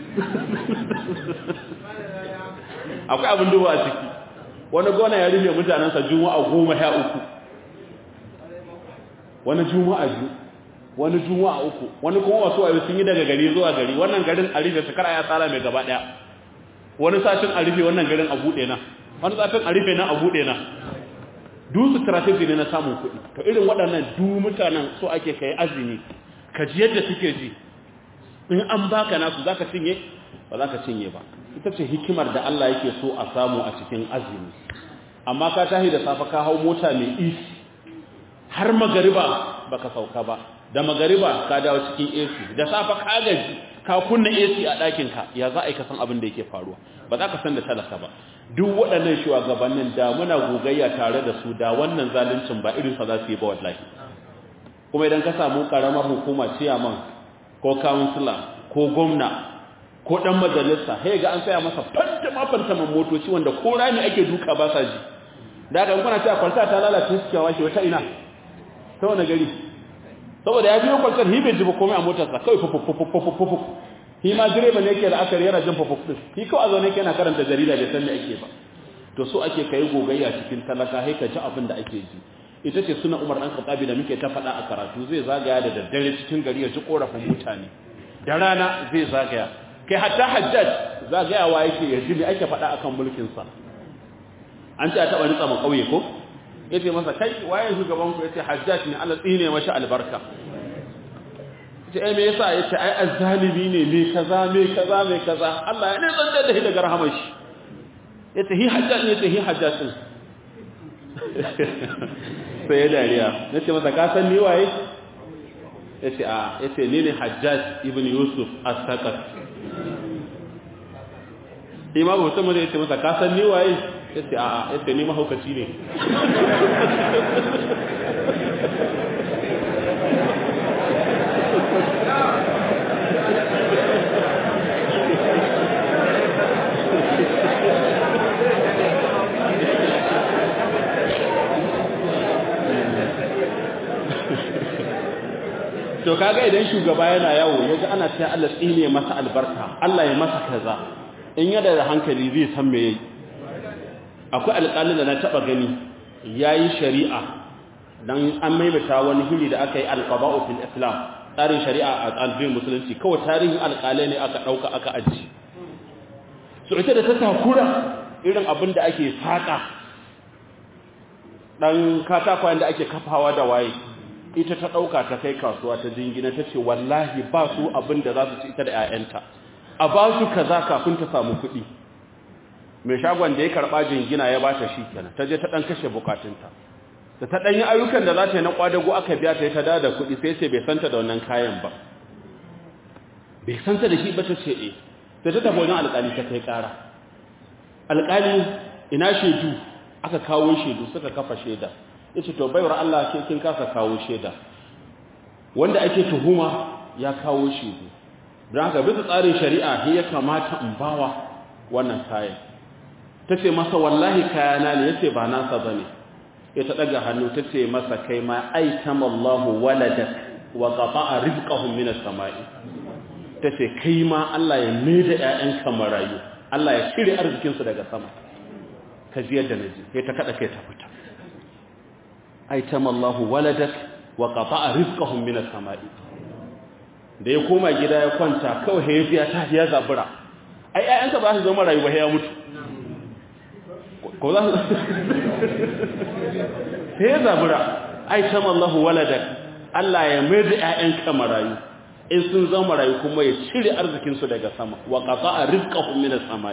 akwai abin duba a ciki wani gona ya rufe mutanensa juma'a goma sha uku wani juma'a biyu wani juma'a uku wani kuma wasu wayo sun yi daga gari zuwa gari wannan garin a rufe su kara ya tsara mai gaba daya wani satin a rufe wannan garin a buɗe na wani satin a rufe na a buɗe na du strategy ne na samun kuɗi to irin waɗannan du mutanen so ake kai azumi ka ji yadda suke ji in an baka nasu zaka cinye ba zaka cinye ba ita ce hikimar da Allah yake so a samu a cikin azumi amma ka tahi da safa ka hau mota mai isi har magariba baka sauka ba da magariba ka dawo cikin AC da safa ka gaji ka kunna AC a ɗakin ka ya za a yi ka san abin da yake faruwa ba za ka san da talaka ba duk waɗannan shugabannin da muna gogayya tare da su da wannan zaluncin ba irin sa za su yi ba wallahi kuma idan ka samu karamar hukuma ciyaman ko councilor ko gwamna ko dan majalisa sai ga an saya masa fantama fantaman motoci wanda ko rami ake duka ba sa ji da ga kuna cewa kwalta ta lalace su kyawa shi wata ina ta wani gari saboda ya biyo kwaltar hi bai ji ba komai a motarsa kawai fufufufufufufu hi ma direba ne yake da aka yana jin fufufu din hi kawai a zo ne yake yana karanta jarida bai san me ake ba to so ake kai gogayya cikin talaka sai ka ji abin da ake ji ita ce suna umar ɗan khattabi da muke ta faɗa a karatu zai zagaya da daddare cikin gari ya ji korafin mutane da rana zai zagaya kai hatta hajjaj zagayawa yake ya ji me ake faɗa akan mulkinsa an ce a taɓa ritsa ma ƙauye ko ya ce masa kai waye shugaban ku ya ce hajjaj ne Allah tsine mashi albarka ce ai me yasa ya ce ai azzalimi ne me kaza me kaza me kaza Allah ya ne zanta da shi daga rahamar shi ya ce hi hajjaj ne ya ce hi hajjaj din sai ya dariya na ce masa ka san ni waye ya ce a ya ce ni ne hajjaj ibn yusuf as-saqaf imamu musamman ya ce masa ka san ni waye ya ce a ya ce ni mahaukaci ne to kaga idan shugaba yana yawo yaji ana cewa Allah tsine masa albarka Allah ya masa kaza in yada da hankali zai san me yayi akwai alƙalin da na taba gani yayi shari'a dan an maimaita wani hili da aka yi alqada'u fil islam tsarin shari'a a tsarin musulunci kawai tarihin alƙalai ne aka dauka aka aji so ita da ta takura irin abin da ake saka dan katakwayen da ake kafawa da waye ita ta ɗauka ta kai kasuwa ta jingina ta ce wallahi ba su abin da za su ci ita da 'ya'yanta a ba su kaza kafin ta samu kuɗi mai shagon da ya karɓa jingina ya ba ta shi kenan ta je ta ɗan kashe bukatunta da ta ɗanyi ayyukan da za ta yi na ƙwadago aka biya ta yi ta da kuɗi sai ce bai santa da wannan kayan ba bai santa da shi ba ta ce eh sai ta tafi wajen alƙali ta kai ƙara alƙali ina shaidu aka kawo shaidu suka kafa shaida yace to baiwar Allah ke kin kasa kawo sheda wanda ake tuhuma ya kawo shedu don haka bisa tsarin shari'a he ya kamata in bawa wannan kayan tace masa wallahi kayana ne yace ba nasa bane ya ta daga hannu tace masa kai ma aitama Allah waladak wa qata'a rizqahum min as-sama'i tace kai ma Allah ya maida ƴaƴanka marayu Allah ya cire arzikin su daga sama ka ji yadda naji sai ta kada kai ta fita aitama Allah waladak wa qata'a rizqahum min as-sama'i da ya koma gida ya kwanta kawai ya biya ta ya zabura ai ayyanka ba su zama rayuwa ya mutu ko za su sai ya zabura aitama Allah waladak Allah ya mai da ƴaƴanka marayu in sun zama marayu kuma ya cire arzikin su daga sama wa qata'a rizqahum min as-sama'i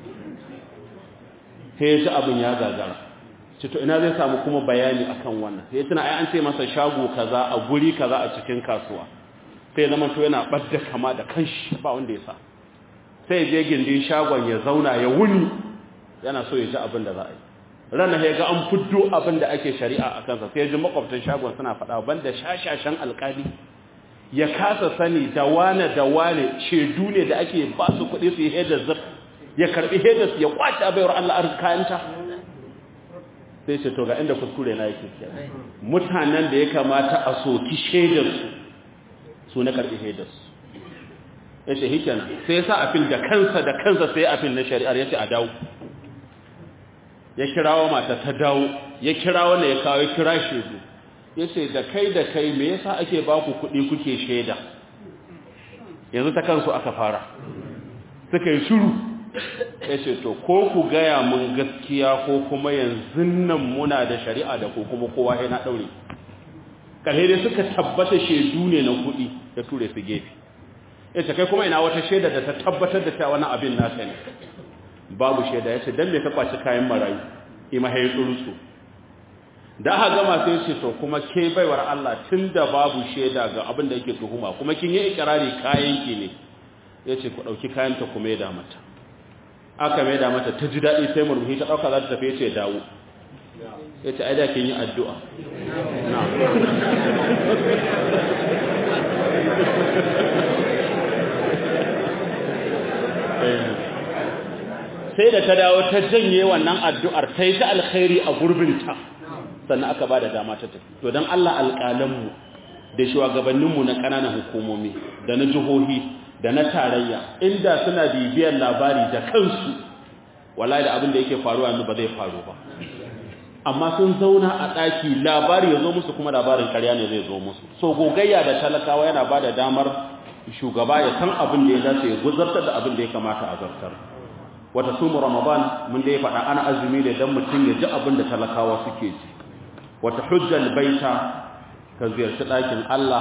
sai ya abin ya gagara ce to ina zai samu kuma bayani akan wannan sai tuna ai an ce masa shago kaza a guri kaza a cikin kasuwa sai zaman to yana badda kama da kanshi ba wanda ya sa sai je gindin shagon ya zauna ya wuni yana so ya ji abin da za a yi ranar ya ga an fuddo abin da ake shari'a a kansa sai ya ji makwabtan shagon suna faɗa banda shashashan alkali ya kasa sani da wane da wane shedu ne da ake ba su kuɗi su yi hedar zir ya karɓi hedar ya kwace abayar Allah arzikayanta sai ce to ga inda kuskure na yake kenan mutanen da ya kamata a soki shaidarsu su na karɓi shaidarsu ya ce hikena sai ya sa afil da kansa da kansa sai afil na shari'ar ya ce a dawo ya kirawo mata ta dawo ya kira wanda ya kawo ya kira shaidu yace da kai da kai me yasa ake ba ku kuɗi kuke shaida yanzu ta kansu aka fara suka yi shiru yace to ko ku gaya mun gaskiya ko kuma yanzu nan muna da shari'a da ko kuma kowa yana daure ƙarhe dai suka tabbata shaidu ne na kuɗi ya ture su gefe yace kai kuma ina wata shaida da ta tabbatar da cewa wani abin naka ne babu shaida yace dan me ka kwaci kayan marayu ima hayi tsurutsu da aka gama sai ce to kuma ke baiwar Allah tunda babu shaida ga abin da yake tuhuma kuma kin yi ikrari kayan ki ne yace ku dauki kayan ta kuma ya da mata aka mai da mata ta ji dadi sai murmushi ta dauka za ta tafi yace dawo yace ai da kin yi addu'a sai da ta dawo ta janye wannan addu'ar ta yi ta alkhairi a gurbinta sannan aka ba da dama ta tafi to don Allah alƙalanmu da shugabanninmu na ƙananan hukumomi da na jihohi da na tarayya inda suna bibiyar labari da kansu wallahi da abin da yake faruwa yanzu ba zai faru ba amma sun zauna a ɗaki labari ya zo musu kuma labarin karya ne zai zo musu so gogayya da talakawa yana ba da damar shugaba ya san abin da ya dace ya guzartar da abin da ya kamata a zartar wata sumu ramadan mun da ya faɗa ana azumi ne don mutum ya ji abin da talakawa suke ji wata hujjal baita ka ziyarci ɗakin Allah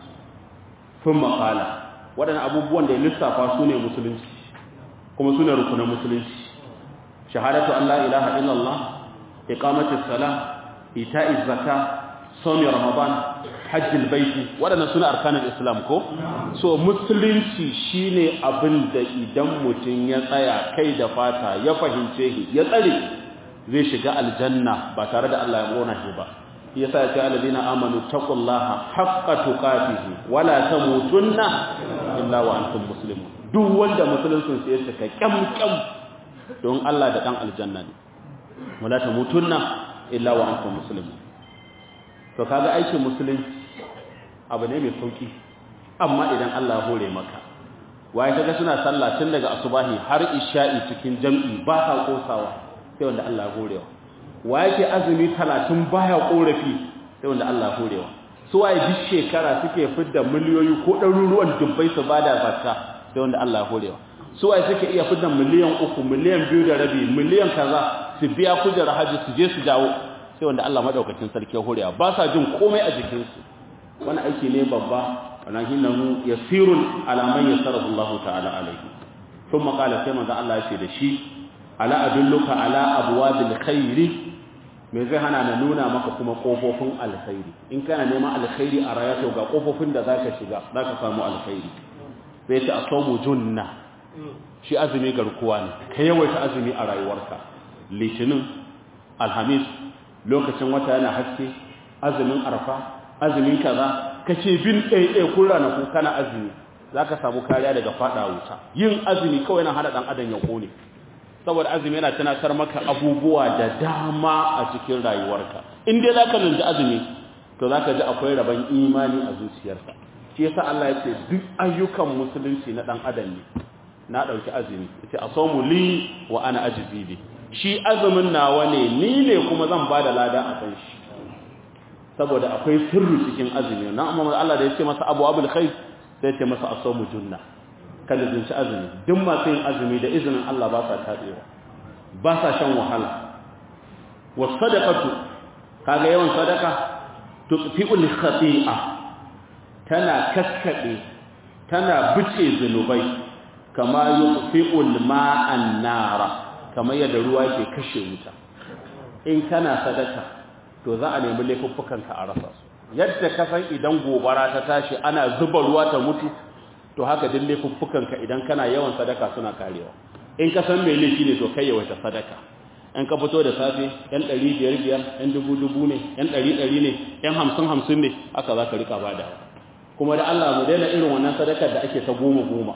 sun maƙala waɗannan abubuwan da ya lissafa su ne musulunci kuma su ne rukunan musulunci shahadatu an la ilaha illallah iqamatis sala ita'iz zaka sawmi ramadan hajjil baiti waɗannan suna arkanin islam ko so musulunci shine abin da idan mutum ya tsaya kai da fata ya fahimce shi ya tsare zai shiga aljanna ba tare da Allah ya gona shi ba yasa ya ce alladina amanu taqullaha haqqa tuqatihi wala tamutunna illa wa antum muslimun duk wanda musuluncin sai ya saka kyam kyam don Allah da dan aljanna ne wala tamutunna illa wa antum muslimun to kaga aikin musulunci abu ne mai sauki amma idan Allah ya hore maka waye kaga suna sallah tun daga asubahi har isha'i cikin jam'i ba ka kosawa sai wanda Allah ya horewa waye ke azumi 30 baya korafi sai wanda Allah ya horewa su waye duk shekara suke fidda miliyoyi ko ɗaruruwan dubbai su bada zakka sai wanda Allah ya horewa su waye suke iya fidda miliyan uku miliyan biyu da rabi miliyan kaza su biya kujerar haji su je su dawo sai wanda Allah madaukakin sarki ya horewa ba sa jin komai a jikinsu wani aiki ne babba wannan hinnahu yasirun ala man yasarahu Allah ta'ala alaihi thumma qala sai manzo Allah ya ce da shi ala adulluka ala abwabil khairi me zai hana na nuna maka kuma kofofin alkhairi in kana neman alkhairi a rayuwa ga kofofin da zaka shiga zaka samu alkhairi sai ta asamu junna shi azumi garkuwa ne ka yawaita azumi a rayuwarka litinin alhamis lokacin wata yana haske azumin arfa azumin kaza kace bin ɗaiɗai kun ranaku kana azumi zaka samu kariya daga fada wuta yin azumi kawai yana hada dan adam ya kone saboda azumi yana tunatar maka abubuwa da dama a cikin rayuwarka in dai zaka lunji azumi to zaka ji akwai rabon imani a zuciyarka shi yasa Allah ya ce duk ayyukan musulunci na dan adam ne na dauki azumi yace asamu li wa ana ajzi bi shi azumin nawa ne ni ne kuma zan bada lada a kan shi saboda akwai sirri cikin azumi na amma Allah da ya ce masa abu abul khair sai ya ce masa asamu junna kada zinci azumi duk masu yin azumi da izinin Allah ba sa tabewa ba sa shan wahala was sadaqatu kaga yawan sadaka tutfi'ul khati'a tana kakkade tana bice zunubai kama yutfi'ul ma'an nara kamar yadda ruwa ke kashe wuta in kana sadaka to za a nemi laifuffukanka a rasa su yadda ka san idan gobara ta tashi ana zuba ruwa ta mutu to haka din laifuffukanka idan kana yawan sadaka suna karewa in ka san mai laifi ne to kai yawaita sadaka in ka fito da safe yan ɗari biyar biyar yan dubu dubu ne yan ɗari ɗari ne yan hamsin hamsin ne haka za ka rika badawa kuma da Allah mu daina irin wannan sadakar da ake ta goma goma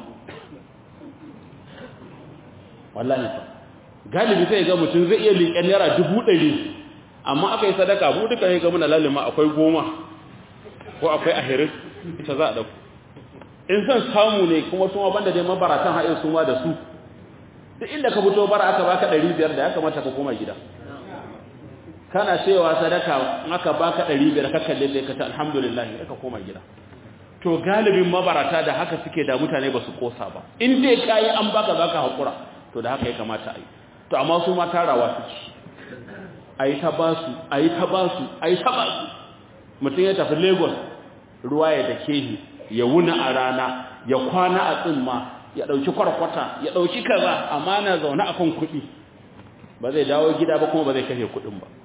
wallahi fa galibi sai ga mutum zai iya liƙen naira dubu ɗari amma aka yi sadaka mu duka ne ga muna lalima akwai goma ko akwai ahirin ita za a ɗauku in san samu ne kuma suma banda dai mabaratan haɗin suma da su duk inda ka fito bara aka baka ɗari biyar da ya kamata ka koma gida kana cewa sadaka aka baka 500 ka kalle sai ka ta alhamdulillah ka koma gida to galibin mabarata da haka suke da mutane ba su kosa ba in dai kai an baka zaka hakura to da haka ya kamata a yi to amma su ma tarawa suke ayi ta basu ayi ta basu ayi ta basu mutum ya tafi Lagos ruwa ya dake shi ya wuna a rana ya kwana a tsimma ya dauki kwarkwata ya dauki kaza amma na zaune akan kuɗi ba zai dawo gida ba kuma ba zai kashe kuɗin ba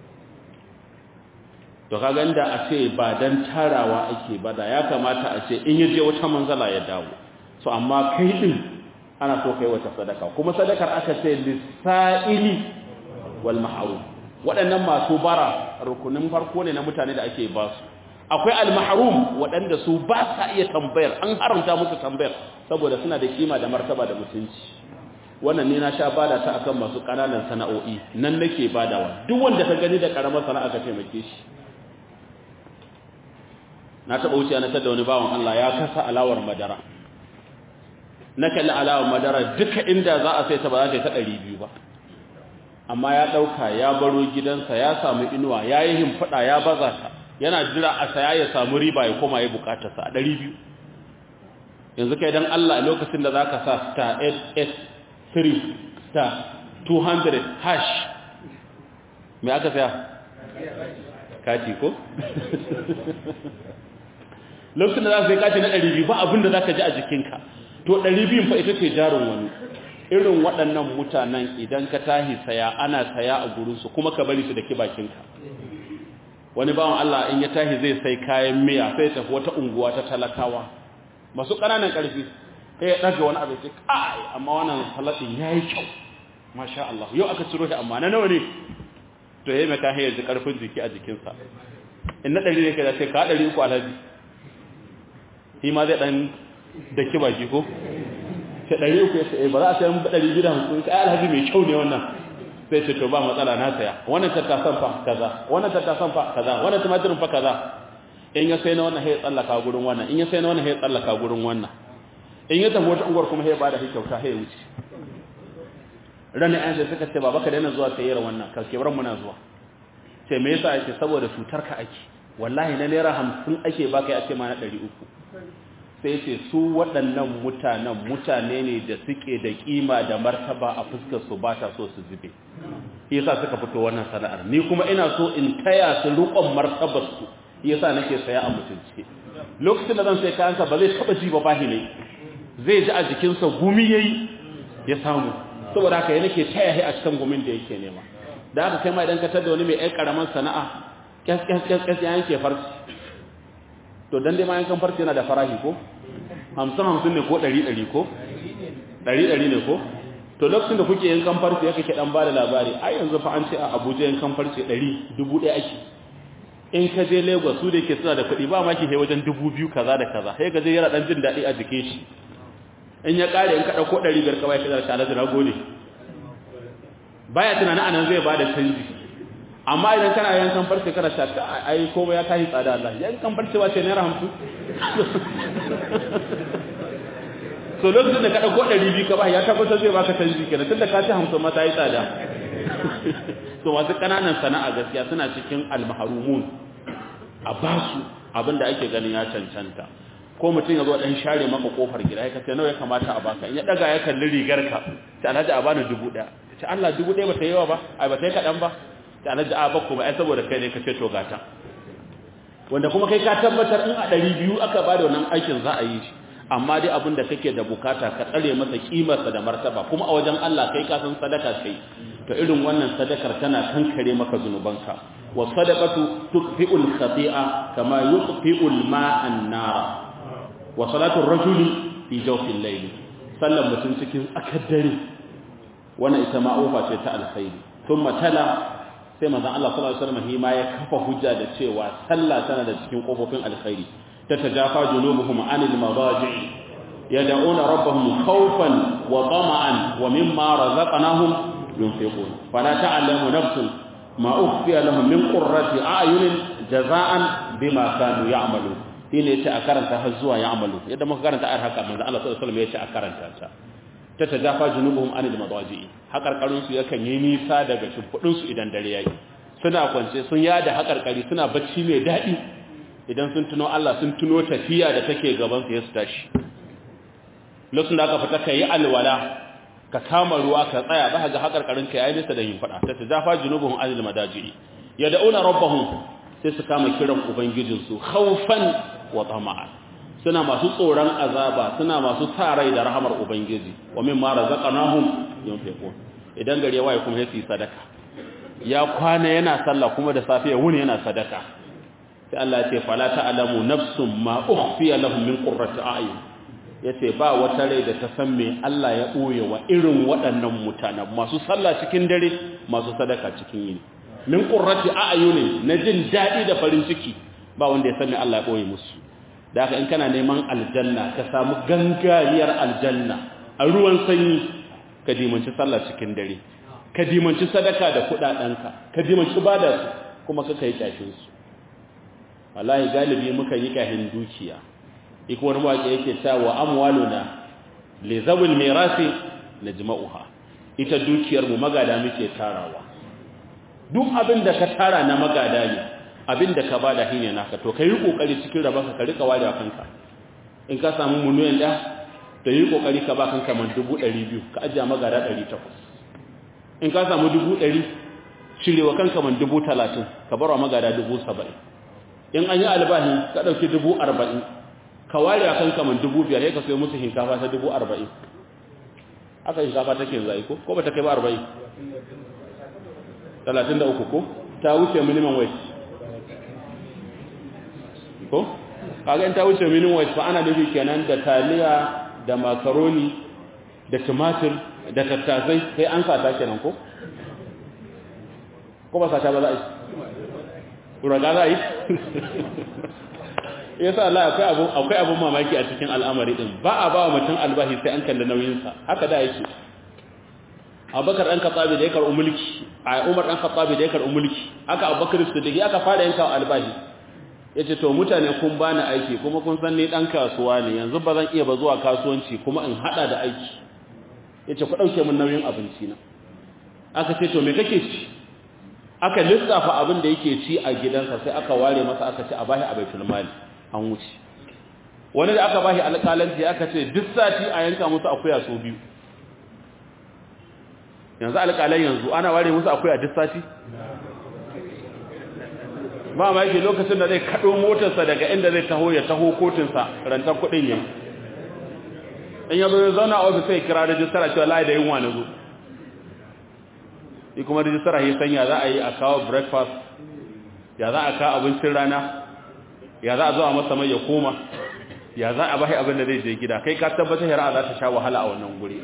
to kaga inda a ce ba dan tarawa ake ba da ya kamata a ce in ya je wata manzala ya dawo so amma kai din ana so kai wata sadaka kuma sadakar aka ce lisa'ili wal mahrum waɗannan masu bara rukunin farko ne na mutane da ake ba su akwai al mahrum waɗanda su ba sa iya tambayar an haramta musu tambayar saboda suna da kima da martaba da mutunci wannan ne na sha bada ta akan masu ƙananan sana'o'i nan nake badawa duk wanda ka gani da karamar sana'a ka taimake shi na taɓa wuce na tada wani bawan Allah ya kasa alawar madara na kalli alawar madara duka inda za a sai ta ba za ta yi ta ɗari biyu ba amma ya ɗauka ya baro gidansa ya samu inuwa ya yi himfaɗa ya baza ta yana jira a saya ya samu riba ya koma ya bukatarsa a ɗari biyu yanzu kai don Allah a lokacin da za ka sa star 883 star 200 hash me aka saya kati ko lokacin da za su yi kace na 200 ba abin da za ka ji a jikinka to 200 fa ita ce jarin wani irin waɗannan mutanen idan ka tahi saya ana saya a gurinsu kuma ka bari su da bakinka wani bawan Allah in ya tahi zai sai kayan miya sai tafi wata unguwa ta talakawa masu ƙananan ƙarfi sai ya ɗaga wani abin sai kai amma wannan salatin ya yi kyau masha Allah yau aka ciro shi amma na nawa ne to ya yi mai kayan yanzu ƙarfin jiki a jikinsa in na ɗari ne ka da sai ka ɗari uku alhaji shi ma zai ɗan da kiba ki ko sai ɗari uku ya ce ba za a sayan ɗari biyu da hamsin ka alhaji mai kyau ne wannan sai ce to ba matsala na saya wannan tattasan fa kaza wannan tattasan fa kaza wannan tumatirin fa kaza in ya sai na wannan sai tsallaka gurin wannan in ya sai na wannan sai tsallaka gurin wannan in ya tafi wata unguwar kuma sai ba da kyauta sai wuce ranar an sai suka ce baba ka daina zuwa sayyar wannan ka kebar muna zuwa sai me yasa ake saboda cutar ka ake wallahi na naira hamsin ake baka ya ce ma na ɗari uku sai ce su waɗannan mutanen mutane ne da suke da ƙima da martaba a fuskar su ba ta so su zube yasa suka fito wannan sana'ar ni kuma ina so in taya su riƙon martabar su yasa nake saya a mutunci lokacin da zan sai kayansa ba zai taba ji ba bahi ne zai ji a jikinsa gumi yayi ya samu saboda haka ya nake taya shi a cikin gumin da yake nema da haka kai ma idan ka tada wani mai ɗan karaman sana'a kyas kyas kyas kyas ya yanke farci to dan dai ma yankan farci yana da farahi ko hamsin hamsin ne ko ɗari ɗari ko ɗari ɗari ne ko to lokacin da kuke yankan farci ya kake ɗan ba da labari ai yanzu fa an ce a abuja yankan farci ɗari dubu ɗaya ake in ka je lagos su da ke suna da kuɗi ba maki sai wajen dubu biyu kaza da kaza sai ka je yana ɗan jin daɗi a jikin shi in ya ƙare in ka ɗauko ɗari biyar kawai ka zarta alaji na gode baya tunanin anan zai ba da canji amma idan kana yankan farce kana sha ai komai ya tashi tsada Allah yankan farce wace naira hamsin so lokacin da ka ɗauko ɗari biyu ka ba ya tabbatar zai baka canji kenan tunda ka ci hamsin ma ta yi tsada so masu ƙananan sana'a gaskiya suna cikin almaharumun a basu abinda ake ganin ya cancanta ko mutum ya zo dan share maka kofar gida ya kace nawa ya kamata a baka in ya daga ya kalli rigar ka ta alhaji a bani dubu daya ce Allah dubu daya bata yawa ba ai bata yi kadan ba ta alhaji a ba kuma ai saboda kai ne kace to gata wanda kuma kai ka tabbatar in a 200 aka bada wannan aikin za a yi shi amma dai abin da kake da bukata ka tsare masa kimarsa da martaba kuma a wajen Allah kai ka san sadaka kai to irin wannan sadakar tana kankare maka zunubanka wa sadaqatu tukfi'ul khati'a kama yukfi'ul ma'an nar wa salatu ar-rajuli fi jawfil layl sallan mutum cikin akaddare wannan ita ma ofa ce ta alkhairi thumma tala sai manzon Allah sallallahu alaihi wasallam hima ya kafa hujja da cewa sallah tana da cikin kofofin alkhairi تتجافى جنوبهم عن المضاجع يدعون ربهم خوفا وطمعا ومما رزقناهم ينفقون فلا تعلم نفس ما أخفي لهم من قرة أعين جزاء بما كانوا يعملون shine yace a karanta har zuwa ya amalu yadda muka karanta ayar haka manzo Allah sallallahu alaihi wasallam yace a karanta ta ta tajafa junubuhum anil madaji hakarkarun su yakan yi nisa daga shimfudin su idan dare yayi suna kwance sun yada haƙarƙari suna bacci mai daɗi idan sun tuno Allah sun tuno tafiya da take gaban su ya su tashi lokacin da aka fita ka yi alwala ka kama ruwa ka tsaya za ka ga haƙarƙarin ka yayi nisa da yin faɗa ta tajafa junubuhum anil madajiri yad'una rabbahum sai su kama kiran ubangijinsu khawfan wa tama'an suna masu tsoron azaba suna masu tarai da rahamar ubangiji wa mimma razaqnahum yunfiqun idan gari ya waye kuma sai sadaka ya kwana yana sallah kuma da safiya wuni yana sadaka sai Allah ya ce fala ta'lamu nafsum ma ukhfiya lahum min qurrati a'yun yace ba wata rai da ta san me Allah ya boye wa irin waɗannan mutanen masu sallah cikin dare masu sadaka cikin yini min qurrati a'yun na jin dadi da farin ciki ba wanda ya san me Allah ya boye musu da haka in kana neman aljanna ka samu gangariyar aljanna a ruwan sanyi ka dimanci sallah cikin dare ka dimanci sadaka da kudadenka ka dimanci bada su kuma ka kai kyashin su wallahi galibi muka yi kahin dukiya iko wani waƙe yake cewa amwaluna li zawil mirasi najma'uha ita dukiyar mu magada muke tarawa duk abin da ka tara na magada ne abin da ka bada shine naka to kai kokari cikin rabanka ka rika wada kanka in ka samu miliyan da to yi kokari ka ba kanka man 200 ka ajiya magada 800 in ka samu 100 cirewa kanka man 30 ka barwa magada 70 in an yi albahi ka dauki 40 ka ware kanka man 5000 sai ka sayo musu hinkafa ta 40 aka hinkafa take zai ko ko ba ta kai ba 40 33 ko ta wuce minimum wage ko kaga in ta wuce minimum wage fa ana nufi kenan da taliya da makaroni da tumatir da tattasai sai an sata kenan ko ko ba sata ba za a yi uraga za a yi yasa Allah akwai abu akwai abun mamaki a cikin al'amari din ba a ba wa mutum albahi sai an kalla nauyin sa haka da yake Abubakar dan Khattabi da ya karɓi mulki a Umar dan Khattabi da ya karɓi mulki haka Abubakar Siddiq aka fara yanka albahi yace to mutane kun bani aiki kuma kun san ni dan kasuwa ne yanzu ba zan iya ba zuwa kasuwanci kuma in hada da aiki yace ku dauke min nauyin abinci na aka ce to me kake ci aka lissafa abin da yake ci a gidansa sai aka ware masa aka ce a bashi a baitul mali an wuce wani da aka bashi alƙalanci aka ce duk sati a yanka musu akuya so biyu yanzu alƙalan yanzu ana ware musu akuya duk sati ba ma yake lokacin da zai kaɗo motarsa daga inda zai taho ya taho kotunsa rantar kuɗin yin in ya zo ya zauna a ofis sai kira rajistara cewa layi da yin wani zo yi kuma rajistara ya sanya za a yi a kawo breakfast ya za a kawo abincin rana ya za a zo a masa mai ya koma ya za a bashi abin da zai je gida kai ka tabbatar yara za ta sha wahala a wannan guri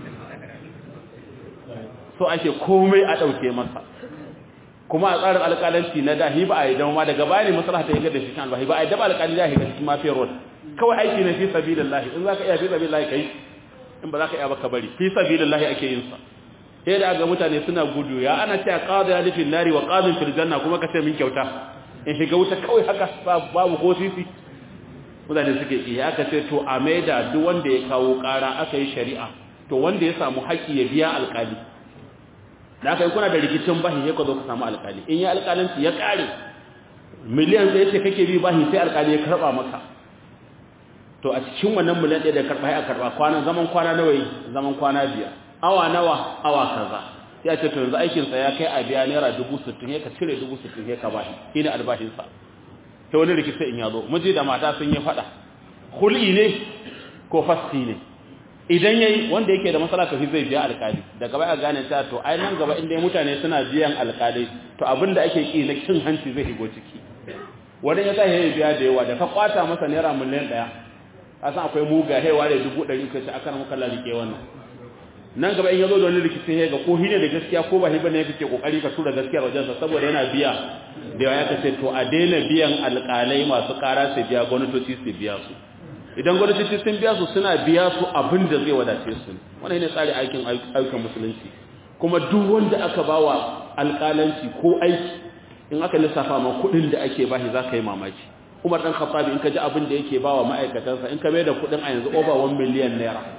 so ake komai a ɗauke masa kuma a tsarin alƙalanci na dahi ba a yi dama daga baya ne maslaha ta yi da shi kan albahi ba a yi daba alƙali dahi ga cikin mafiyar road kawai aiki na fi sabilillahi in zaka iya fi sabilillahi kai in ba zaka iya ba ka bari fi sabilillahi ake yin sa sai da ga mutane suna gudu ya ana cewa qadi ya dafin nari wa qadin fil janna kuma ka ce min kyauta in shiga wuta kawai haka babu ko sisi mutane suke iya aka ce to a maida duk wanda ya kawo ƙara aka yi shari'a to wanda ya samu haƙi ya biya alƙali da aka yi kuna da rikicin bahi ya ka zo ka samu alƙali in ya alƙalinci ya ƙare miliyan ɗaya ce kake bi bahi sai alƙali ya karɓa maka to a cikin wannan miliyan ɗaya da karɓa ya karɓa kwanan zaman kwana nawa yi zaman kwana biyar awa nawa awa kaza sai a ce to yanzu aikinsa ya kai a biya naira dubu sittin ya ka cire dubu sittin ya ka bashi shi ne albashinsa ta wani rikici in ya zo miji da mata sun yi faɗa hul'i ne ko fasti ne idan yayi wanda yake da matsala kafi zai biya alkali daga baya gane ta to ai nan gaba inda mutane suna biyan alkali to abinda ake ki na cin hanci zai higo ciki wanda ya sa yayi biya da yawa da ka kwata masa naira miliyan daya kasan akwai muga hewa da dubu ɗari kai aka na muka lalike wannan nan gaba in yazo da wani rikici ya ga ko hine da gaskiya ko ba hiba ne kake kokari ka tura gaskiya wajen sa saboda yana biya da yawa ya kace to a daina biyan alkalai masu kara su biya gwamnatoci su biya su idan gwamnati sun biya su suna biya su abin da zai wadace su wannan ne tsari aikin ayyukan musulunci kuma duk wanda aka bawa alƙalanci ko aiki in aka lissafa ma kuɗin da ake bashi za ka yi mamaki umar ɗan khattabi in ka ji abin da yake bawa ma'aikatansa in ka mai da kuɗin a yanzu over 1 miliyan naira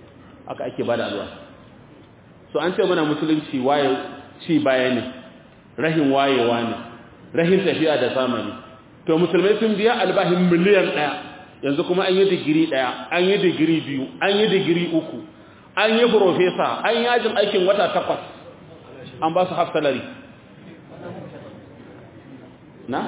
aka ake bada alwa so an ce mana musulunci waye ci baya ne rahin wayewa ne rahin tafiya da zamani to musulmai sun biya albahin miliyan ɗaya yanzu kuma an yi digiri ɗaya an yi digiri biyu an yi digiri uku an yi profesa an yi yajin aikin wata takwas an ba su half salary na?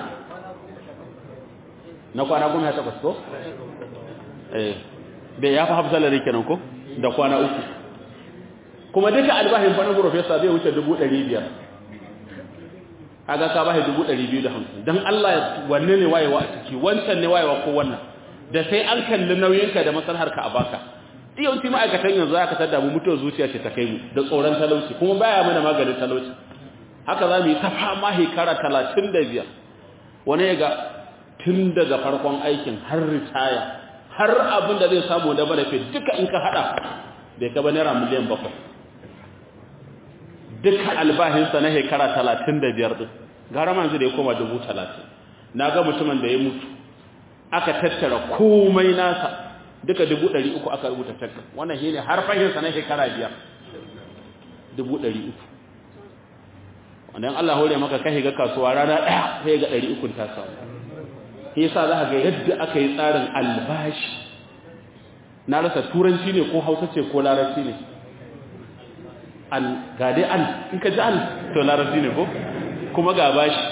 na kwana goma ya takwas ko? eh bai ya fi half salary kenan ko? da kwana uku kuma duka albahin fanin profesa zai wuce dubu ɗari biyar aga ka bashi dubu ɗari biyu da hamsin don Allah wanne ne wayewa a ciki wancan ne wayewa ko wannan da sai an kalli nauyinka da maslaharka a baka yawanci ma'aikatan yanzu aka tada mu mutuwar zuciya ce ta kai mu da tsoron talauci kuma baya mana maganin talauci haka za mu yi ta fama shekara talatin da biyar wani ya ga tun daga farkon aikin har ritaya har abin da zai samu da benefit duka in ka hada bai kaba naira miliyan bakwai duka albahinsa na shekara talatin da biyar ɗin gara manzu da ya koma dubu talatin na ga mutumin da ya mutu aka tattara komai nasa duka dubu ɗari uku aka rubuta takka wannan shi ne har fahimsa na shekara biyar dubu ɗari uku wannan Allah hore maka kai ga kasuwa rana ɗaya sai ga ɗari ukun ta samu shi yasa za ga yadda aka yi tsarin albashi na rasa turanci ne ko hausa ce ko larabci ne al ga dai al in ka ji al to larabci ne ko kuma ga bashi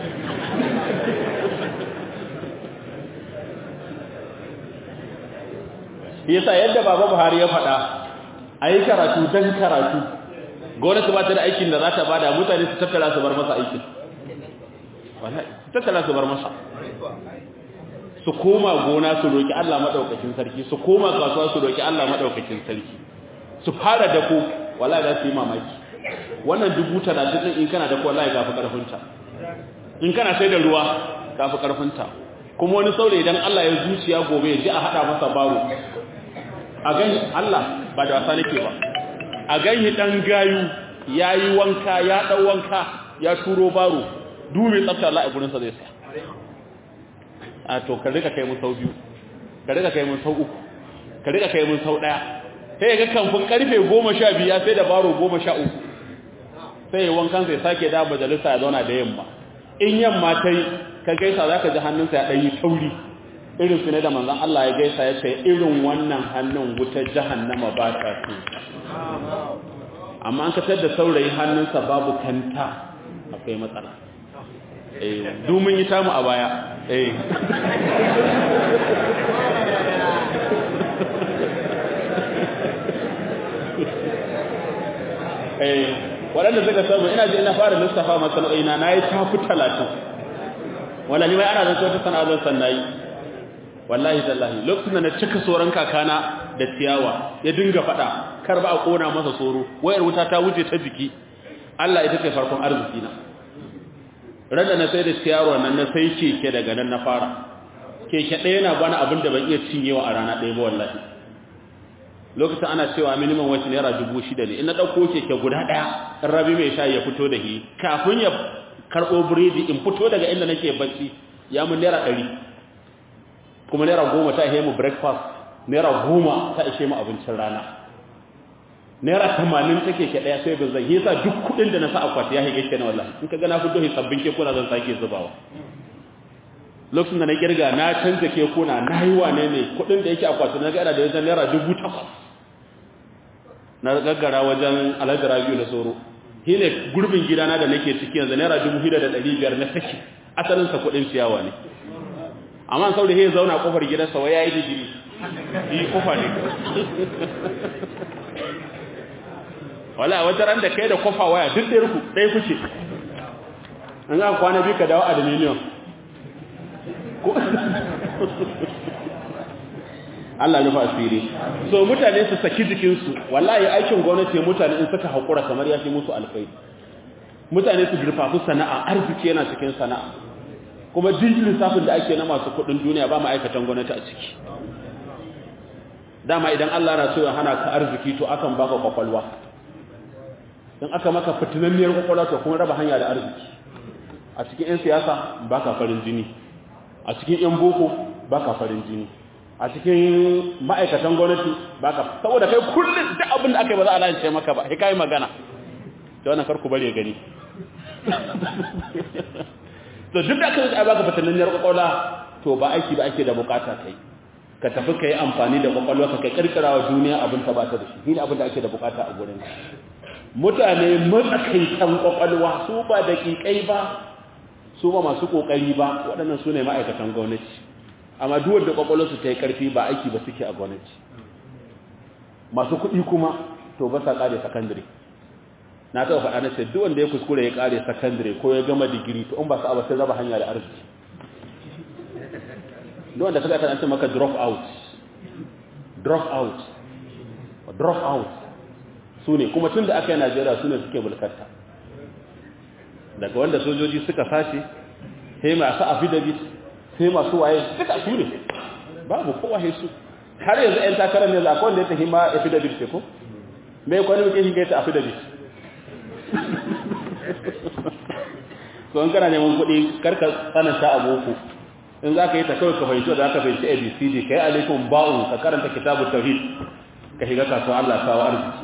yasa yadda baba Buhari ya faɗa ayi karatu dan karatu gwamnati ba ta da aikin da za ta bada mutane su tattara su bar masa aikin wallahi su tattara su bar masa su koma gona su roki Allah madaukakin sarki su koma kasuwa su roki Allah madaukakin sarki su fara dako wallahi za su yi mamaki wannan dubu talatin din in kana dako wallahi gafi karfinta in kana sai da ruwa gafi karfinta kuma wani saurayi idan Allah ya zuciya gobe ya ji a hada masa baro a gani Allah ba da wasa nake ba a gani dan gayu yayi wanka ya dau wanka ya turo baro dubi tsafta Allah a gurin sa zai saya a to ka rika kai mu sau biyu ka rika kai mu sau uku ka rika kai mu sau daya sai ga kamfin karfe 12 ya sai da baro 13 sai wankan sai sake da majalisa ya zauna da yamma in yamma tai ka gaisa zaka ji hannunsa ya dan yi tauri irin su ne da manzon Allah ya gaisa ya ce irin wannan hannun wutar jahannama ba ta so amma an katar da saurayi hannunsa babu kanta akwai matsala eh domin yi tamu a baya eh eh waɗanda suka samu ina ji ina fara lissafa masana'o'ina na yi tafi talatin wala ni mai ana zan wata sana'a zan san nayi wallahi tallahi lokacin da na cika soran kakana da ciyawa ya dinga fada kar ba a kona masa soro wayar wuta ta wuce ta jiki Allah ita ce farkon arziki na rada na sai da ciyawa nan na sai keke daga nan na fara keke ɗaya na bana abin da ban iya cinyewa a rana ɗaya ba wallahi lokacin ana cewa minimum wacce naira dubu shida ne in na ɗauko keke guda ɗaya in rabi mai sha ya fito da shi kafin ya karɓo biredi in fito daga inda nake bacci ya mun naira ɗari kuma naira goma ta ishe mu breakfast naira goma ta ishe mu abincin rana naira tamanin take ke ɗaya sai bin zan yi sa duk kuɗin da na sa akwati ya hige kenan wallahi in ka ga na fito hi sabbin kekuna zan sake zubawa lokacin da na kirga na canza kekuna na yi wane ne kuɗin da yake akwati na gada da wajen naira dubu takwas na gaggara wajen alhaji rabiu da soro shi ne gurbin gidana da nake ciki yanzu naira dubu shida da ɗari biyar na saki asalinsa kuɗin ciyawa ne amma sau da ya zauna kofar gidansa wai ya yi digiri yi kofa ne wala wata ran da kai da kofa waya duk ɗaya ku ɗaya kuke an ga kwana biyu ka dawo aluminium Allah nufa asiri so mutane su saki jikinsu wallahi aikin gwamnati mutane in suka haƙura kamar ya fi musu alfai mutane su girfafi sana'a arziki yana cikin sana'a kuma duk lissafin da ake na masu kudin duniya ba ma'aikatan gwamnati a ciki dama idan Allah na so ya hana ka arziki to akan baka kwakwalwa in aka maka fitinanniyar kwakwalwa to kuma raba hanya da arziki a cikin 'yan siyasa baka farin jini a cikin 'yan boko baka farin jini a cikin ma'aikatan gwamnati baka saboda kai kullum duk abin da aka yi ba za a lalace maka ba sai kai magana to wannan karku bare gani to duk da aka yi baka fatanniyar kwakwalwa to ba aiki ba ake da bukata kai ka tafi ka yi amfani da kwakwalwa ka kai kirkira wa duniya abin ta bata da shi shi ne abin da ake da bukata a gurin mutane matsakaitan kwakwalwa su ba da kikai ba su ba masu kokari ba waɗannan su ne ma'aikatan gwamnati amma duk wanda kwakwalwarsu ta yi karfi ba aiki ba suke a gwamnati masu kuɗi kuma to ba sa ƙare sakandare na taɓa faɗa na ce duk wanda ya kuskure ya ƙare sakandare ko ya gama digiri to in ba sa ba sai raba hanya da arziki duk wanda suka tana ce maka drop out drop out drop out su ne kuma tun da aka yi najeriya su ne suke bulkarta daga wanda sojoji suka sace sai masu affidavit sai masu waye suka su ne babu kowa su har yanzu 'yan takarar ne za a wanda ya tafi ma affidavit ce ko mai kwanin muke shi gaita affidavit so in kana neman kuɗi karka tsananta a boko in za ka yi ta kawai ka fahimci da aka fahimci abcd ka yi alaikun ba'un ka karanta kitabu tauhid ka shiga kasuwa allah kawo arziki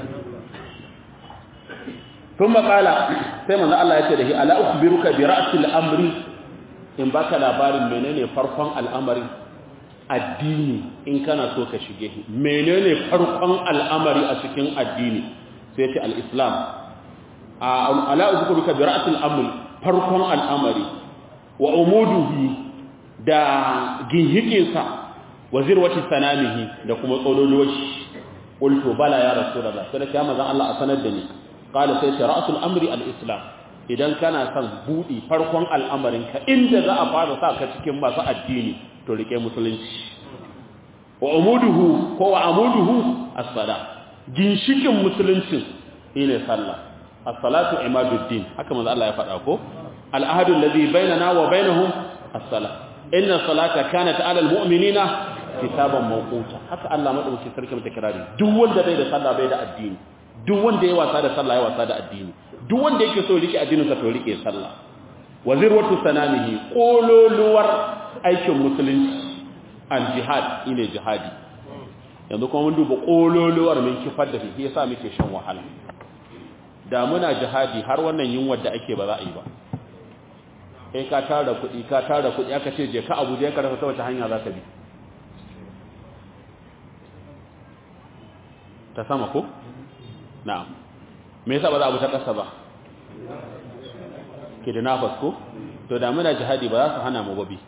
tun makala sai manzo allah ya ce da shi ala ukhbiruka bi ra'sil amri in baka labarin menene farkon al'amari addini in kana so ka shige shi menene farkon al'amari a cikin addini sai ce al-islam ala ukhbiruka bi ra'sil amri farkon al'amari wa umuduhi da ginhikinsa wa zirwati sanamihi da kuma tsololuwar shi qultu bala ya rasulullah sai da kiyama zan Allah a sanar da ni qala sai ra'sul amri al-islam idan kana son budi farkon al'amarin ka inda za a fara sa ka cikin masu addini to rike musulunci wa umuduhu ko wa amuduhu as-sala ginshikin musulunci shine sallah as-salatu imaduddin haka manzo Allah ya faɗa ko al-ahadu alladhi bainana wa bainahum as-salah inna salata kanat ala almu'minina kitaban mawquta haka Allah madauki sarki mata kirari duk wanda bai da sallah bai da addini duk wanda yayi wasa da sallah yayi wasa da addini duk wanda yake so rike addinin sa to rike sallah wazirwatu sanamihi kololuwar aikin musulunci al jihad ine jihadi yanzu kuma mun duba kololuwar min kifar da shi yasa muke shan wahala da muna jihadi har wannan yunwar da ake ba za a yi ba kai ka tara kuɗi ka tara kuɗi aka ce je ka abuja ka rasa ta wace hanya za ka bi ta sama ko? na'am me yasa ba za a bi ta ƙasa ba ke da nafas ko? to da muna jihadi ba za su hana mu babi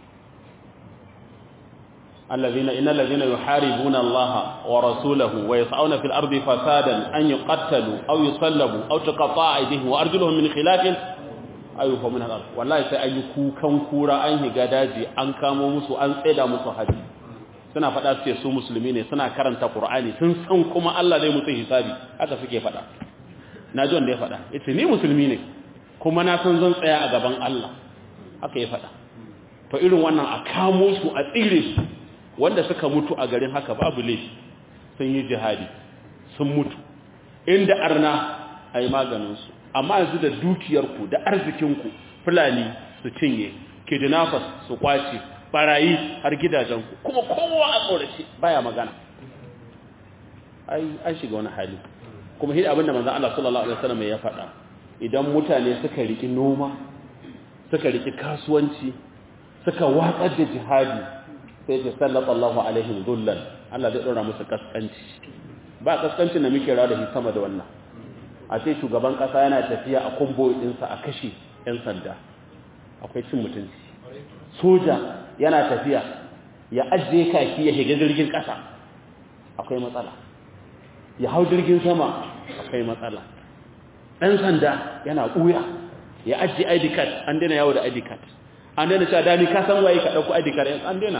الذين إن الذين يحاربون الله ورسوله ويسعون في الأرض فسادا أن يقتلوا أو يصلبوا أو تقطع أيديهم وأرجلهم من خلاف ayyuka min al wallahi sai ayi kukan kura an higa daji an kamo musu an tseda musu haji suna faɗa su su musulmi ne suna karanta qur'ani sun san kuma Allah zai musu hisabi haka suke faɗa naji wanda ya faɗa yace ni musulmi ne kuma na san zan tsaya a gaban Allah haka ya faɗa to irin wannan a kamo su a tsire su wanda suka mutu a garin haka babu laifi sun yi jihadi sun mutu inda arna ayi maganin su amma yanzu da dukiyarku da arzikinku fulani su cinye kidnappers su kwace barayi har gidajenku kuma kowa a tsorace baya magana ai an shiga wani hali kuma hidi abinda manzon Allah sallallahu alaihi wasallam ya faɗa idan mutane suka riki noma suka riki kasuwanci suka watsar da jihadi sai ya sallata Allahu alaihim dhullan Allah zai dora musu kaskanci ba kaskancin da muke rawa da shi sama da wannan a ce shugaban kasa yana tafiya a kumbo ɗinsa a kashe 'yan sanda akwai cin mutunci soja yana tafiya ya ajiye kaki ya shiga jirgin kasa akwai matsala ya hau jirgin sama akwai matsala ɗan sanda yana ɓuya ya ajiye id card an daina yawo da id card an daina cewa dami ka san waye ka ɗauko id card an daina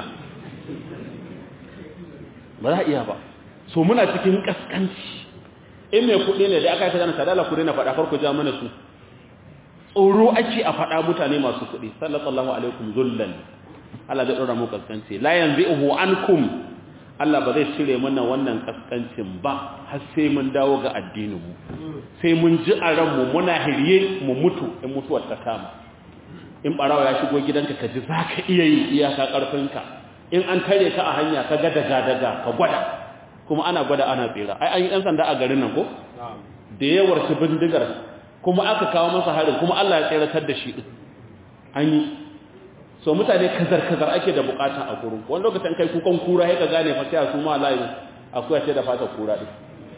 ba za a iya ba so muna cikin ƙasƙanci in mai kuɗi ne da aka yi ta zana sadala ku na faɗa farko ja mana su tsoro ake a faɗa mutane masu kuɗi sallallahu alaikum zullan Allah zai ɗora mu kaskanci la yanzi'uhu ankum Allah ba zai cire mana wannan kaskancin ba har sai mun dawo ga addinin mu sai mun ji a ran mu muna hirye mu mutu in mutuwar ta kama in barawa ya shigo gidanka ka ji zaka iya yi iyaka karfinka in an tare ka a hanya ka ga daga daga ka gwada kuma ana gwada ana tsira ai an yi ɗan sanda a garin nan ko da yawar shi bindigar kuma aka kawo masa harin kuma Allah ya tseratar da shi din an yi so mutane kazar-kazar ake da bukata a gurin wani lokacin kai kukan kura ya ka gane fa sai su ma layin akwai ce da fata kura din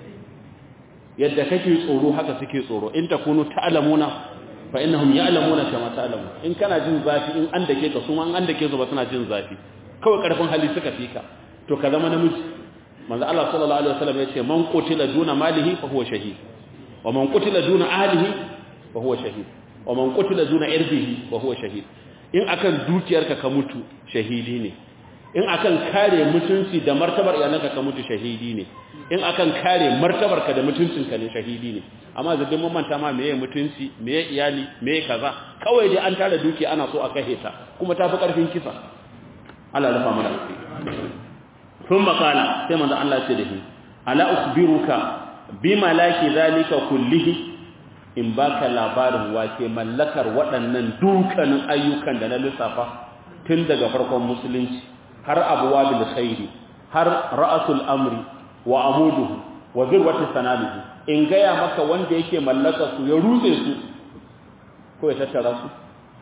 yadda kake tsoro haka suke tsoro in takunu ta'lamuna fa innahum ya'lamuna kama ta'lamu in kana jin zafi in an dake ka su ma an dake su ba suna jin zafi kawai karfin hali suka fika to ka zama namiji manzo Allah sallallahu alaihi wasallam yace man qutila duna malihi fa huwa shahid wa man qutila duna ahlihi fa huwa shahid wa man qutila duna irdihi fa huwa shahid in akan dukiyarka ka mutu shahidi ne in akan kare mutunci da martabar iyalanka ka mutu shahidi ne in akan kare martabarka da mutuncinka ne shahidi ne amma zadin mun manta ma meye mutunci meye iyali meye kaza kawai dai an tara dukiya ana so a kashe ta kuma tafi karfin kisa Allah rufa mana sun makala sai manzo Allah ce da shi ala ukhbiruka bi malaki zalika kullihi in baka labarin wake mallakar waɗannan dukkanin ayyukan da na lissafa tun daga farkon musulunci har abuwa bil khairi har ra'asul amri wa amuduhu wa zirwati sanamihi in gaya maka wanda yake mallaka su ya rutse su ko ya tattara su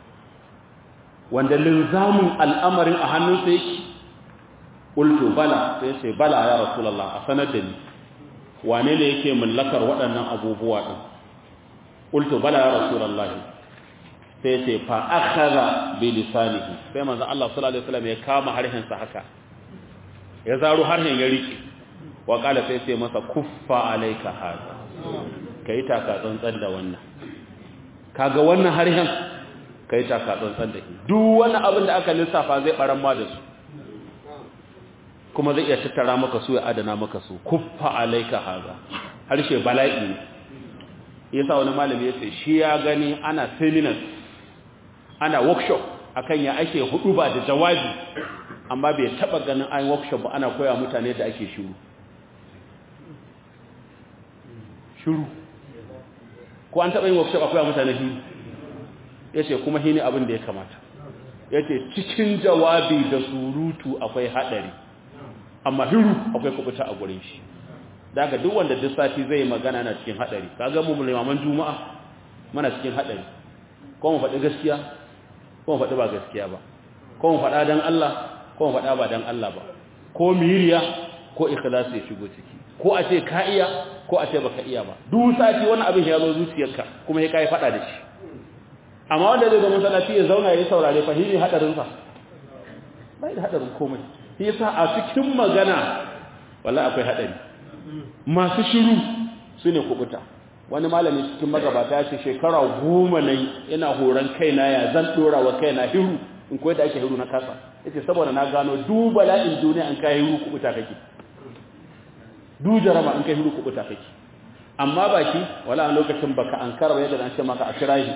wanda linzamin al'amarin a hannunsa yake qultu bala sai sai bala ya rasulullah a sanar da ni wane ne yake mallakar waɗannan abubuwa din qultu bala ya rasulullah sai ce fa akhadha bi lisanihi sai manzo Allah sallallahu alaihi wasallam ya kama harshen sa haka ya zaro harshen ya rike wa kala sai sai masa kuffa alayka hada kai taka tsantsan da wannan kaga wannan harshen kai taka tsantsan da shi duk wani abin da aka lissafa zai baran ma da su kuma zai iya tattara maka su ya adana maka su kuffa alayka hada harshe bala'i ne yasa wani malami ya ce shi ya gani ana seminars ana workshop akan ya ake hudu ba da jawabi amma bai taba ganin an workshop ba ana koya mutane da ake shiru shiru ko an taba yin workshop a koya mutane shiru yace kuma shine abin da ya kamata yace cikin jawabi da surutu akwai hadari amma shiru akwai kubuta a gurin shi daga duk wanda duk sati zai magana na cikin hadari kaga mu limaman juma'a muna cikin hadari ko mu faɗi gaskiya ko mu faɗi ba gaskiya ba ko mu faɗa dan Allah ko mu faɗa ba dan Allah ba ko miriya ko ikhlasi ya shigo ciki ko a ce ka iya ko a ce baka iya ba duk sati wani abin ya zo zuciyarka kuma ya kai faɗa da shi amma wanda zai zo masallaci ya zauna ya saurare fahimi hadarin sa bai da hadarin komai yasa a cikin magana wallahi akwai hadari masu shiru sune kubuta wani malami cikin magabata ya ce shekara goma ne yana horon kaina ya zan dora wa kaina hiru in koyi da ake hiru na kasa yace saboda na gano du bala'in duniya an kai hiru kubuta kake du jarama an kai hiru kubuta kake amma baki wala a lokacin baka an karba yadda an ce maka a kira shi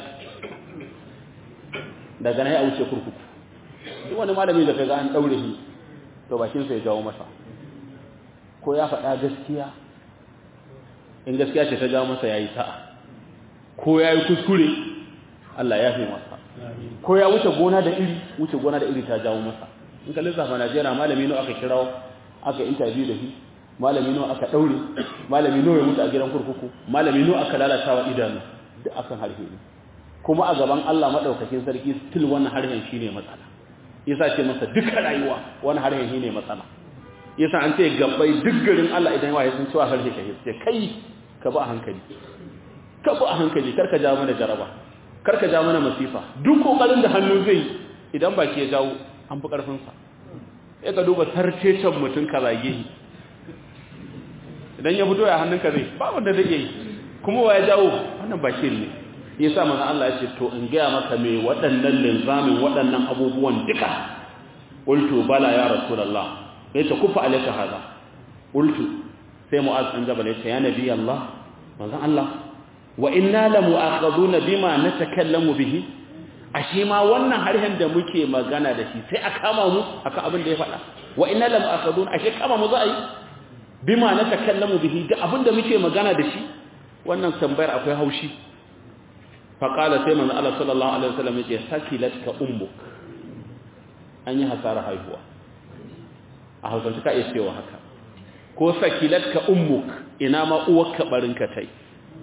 daga nan ya wuce kurkuku duk wani malami da kaga an daure shi to bakin sa ya jawo masa ko ya faɗa gaskiya in gaskiya ce ta jawo masa yayi sa'a ko yayi kuskure Allah ya fi masa ko ya wuce gona da iri wuce gona da iri ta jawo masa in ka lissafa Najeriya malami nawa aka kirawo aka interview da shi malami nawa aka daure malami nawa ya mutu a gidan kurkuku malami nawa aka lalata wa idanu duk akan harfe ne kuma a gaban Allah madaukakin sarki still wannan harshen shine matsala yasa ce masa duka rayuwa wannan harshen shine matsala yasa an ce gabbai duk garin Allah idan waye sun cewa harshe ka ce kai ka ba hankali ka ba hankali karka ja mana jaraba karka ja mana masifa duk kokarin da hannu zai idan baki ya jawo an fi karfin sa sai ka duba sarcecen mutun ka zage shi idan ya fito ya hannunka zai ba wanda zai yi kuma wa ya jawo wannan baki ne yasa manzo Allah ya ce to in ga maka me waɗannan linzamin waɗannan abubuwan duka qultu bala ya rasulullah ya ta kufa alaika haza qultu sai mu'az an jabal ya ce ya nabi Allah manzon Allah wa inna la mu'akhaduna bima natakallamu bihi ashe ma wannan harshen da muke magana da shi sai a kama mu akan abin da ya faɗa wa inna la mu'akhaduna ashe kama mu za a yi bima natakallamu bihi da abin da muke magana da shi wannan tambayar akwai haushi fa qala sai manzon Allah sallallahu alaihi wasallam ya ce sakilatka ummuk an yi hasara haihuwa a hausance ka iya cewa haka ko sakilatka ummuk ina ma uwarka barinka tai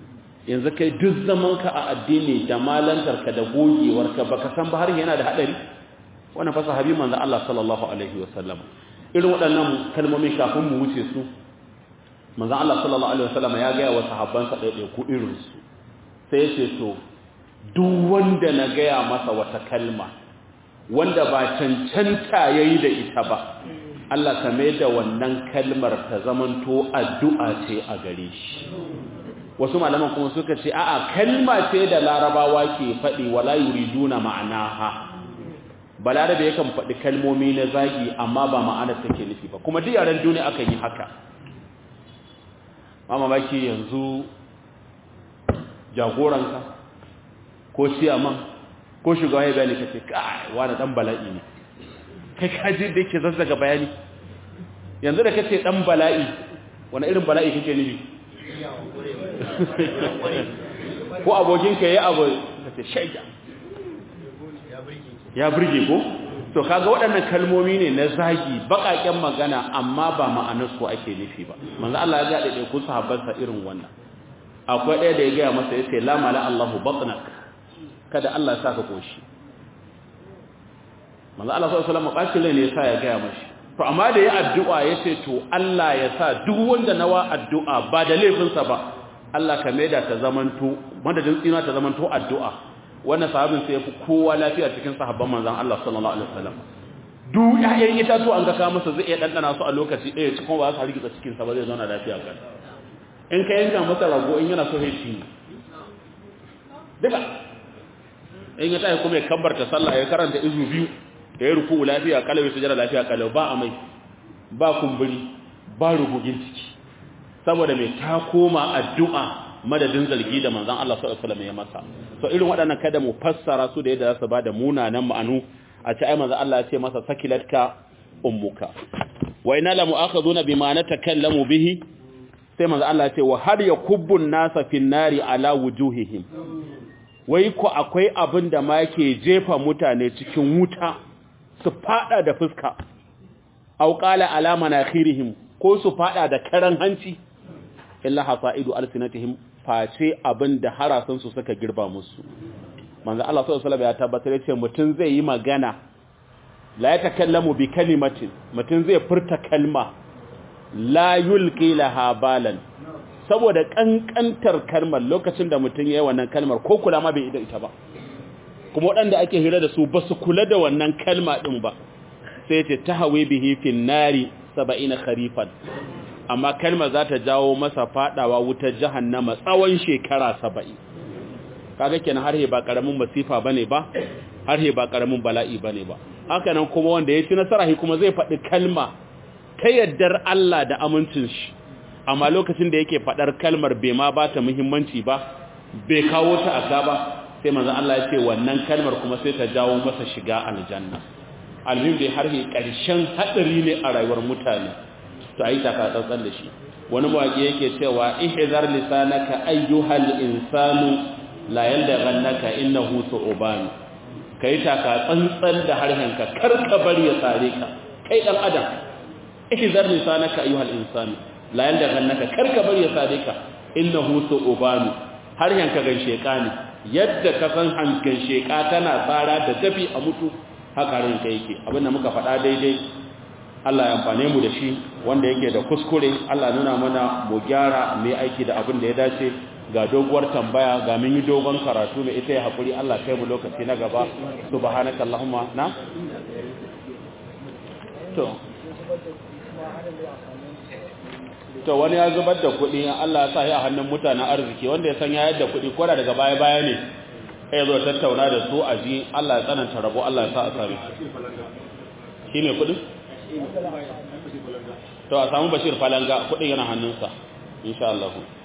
yanzu kai duk zaman ka a addini da malantar ka da gogewar ka baka san ba har yana da hadari wannan fa sahabi manzo Allah sallallahu alaihi wasallam irin waɗannan kalmomi kafin mu wuce su manzo Allah sallallahu alaihi wasallam ya ga wa sahabbansa ɗaiɗai ku irin su sai ya ce to duk wanda na gaya masa wata kalma wanda ba cancanta yayi da ita ba Allah ka mai da wannan kalmar ta zamanto addu'a ce a gare shi wasu malaman kuma suka ce a'a kalma ce da larabawa ke faɗi wala yuriduna ma'anaha balarabe yakan faɗi kalmomi na zagi amma ba ma'ana take nufi ba kuma duk yaran duniya aka yi haka mama baki yanzu jagoranka ko siyaman ko shugaba ya bayani kace kai wani dan bala'i ne kai kaji da yake zazzaga bayani yanzu da kace dan bala'i wani irin bala'i kake nufi ko abokinka yayi abu kace shaida ya burge ko to kaga waɗannan kalmomi ne na zagi baƙaƙen magana amma ba ma'anar su ake nufi ba manzo Allah ya ga da ku sahabbansa irin wannan akwai ɗaya da ya gaya masa yace la mala Allahu batnak kada Allah ya saka koshi manzo Allah sallallahu alaihi wasallam bacin ne yasa ya gaya mashi to amma da ya addu'a yace to Allah ya sa duk wanda nawa addu'a ba da laifinsa ba Allah ka maida ta zamanto madadin tsina ta zamanto addu'a wannan sahabin sai yafi kowa lafiya cikin sahabban manzon Allah sallallahu alaihi wasallam duk ƴaƴan itatu an ga ka masa zai iya dandana su a lokaci ɗaya cikin ba za su hargitsa cikin sa ba zai zauna lafiya kan in ka yanka masa rago in yana so ya ci duka in ya tashi kuma ya kabbarta sallah ya karanta izu biyu da ya ruku lafiya kalau ya sujada lafiya kalau ba amai ba kumburi ba rugugin ciki saboda mai ta koma addu'a madadin zargi da manzon Allah sallallahu alaihi wasallam ya masa so irin waɗannan kada mu fassara su da yadda za su ba da munanan ma'anu a ce ai manzon Allah ya ce masa sakilatka ummuka wa inna la mu'akhaduna bima natakallamu bihi sai manzon Allah ya ce wa har yakubbun nasa fin nari ala wujuhihim wai ko akwai abin da ma ke jefa mutane cikin wuta su fada da fuska aw qala ala manakhirihim ko su fada da karan hanci illa hasaidu alsinatihim face abin da harasan su suka girba musu manzo Allah sallallahu alaihi wasallam ya tabbatar yace mutun zai yi magana la yatakallamu bi kalimatin mutun zai furta kalma la yulqi laha balan saboda kankantar kalmar lokacin da mutun yayi wannan kalmar ko kula ma bai ida ita ba kuma waɗanda ake hira da su ba su kula da wannan kalma ɗin ba sai ce ta hawe bihi fin nari saba'ina kharifan amma kalma za ta jawo masa fadawa wutar jahannama tsawon shekara saba'in kaga kenan har ba karamin masifa bane ba har ba karamin bala'i bane ba haka nan kuma wanda ya ci nasara kuma zai faɗi kalma ta yaddar Allah da amincin shi amma lokacin da yake faɗar kalmar bai ma ba ta muhimmanci ba bai kawo ta aka ba sai manzon Allah ya ce wannan kalmar kuma sai ta jawo masa shiga aljanna alhim dai har he karshen hadari ne a rayuwar mutane to ayi ta ka tsantsan da shi wani mawaki yake cewa ihzar lisanaka ayyuhal insanu la yaldaghannaka innahu su'ban kai ta ka tsantsan da harshenka kar ka bari ya sare ka kai dan adam ihzar lisanaka ayyuhal insanu la yaldaghannaka kar ka bari ya sare ka innahu su'ban harshenka ganshe ka ne yadda ka san hankin sheka tana tsara da tafi a mutu haka ranka yake abinda muka faɗa daidai Allah ya amfane mu da shi wanda yake da kuskure Allah nuna mana mu gyara mai aiki da abin da ya dace ga doguwar tambaya ga mun yi dogon karatu mai ita ya haƙuri Allah kai mu lokaci na gaba subhanaka allahumma na to to wani ya zubar da kuɗi Allah ya sa ya hannun mutanen arziki wanda ya san ya yadda kuɗi ko da daga baya baya ne ya zo tattauna da su a ji Allah ya tsananta rabo Allah ya sa a sami shi ne kuɗin? to a samu bashir falanga kuɗin yana hannunsa insha Allah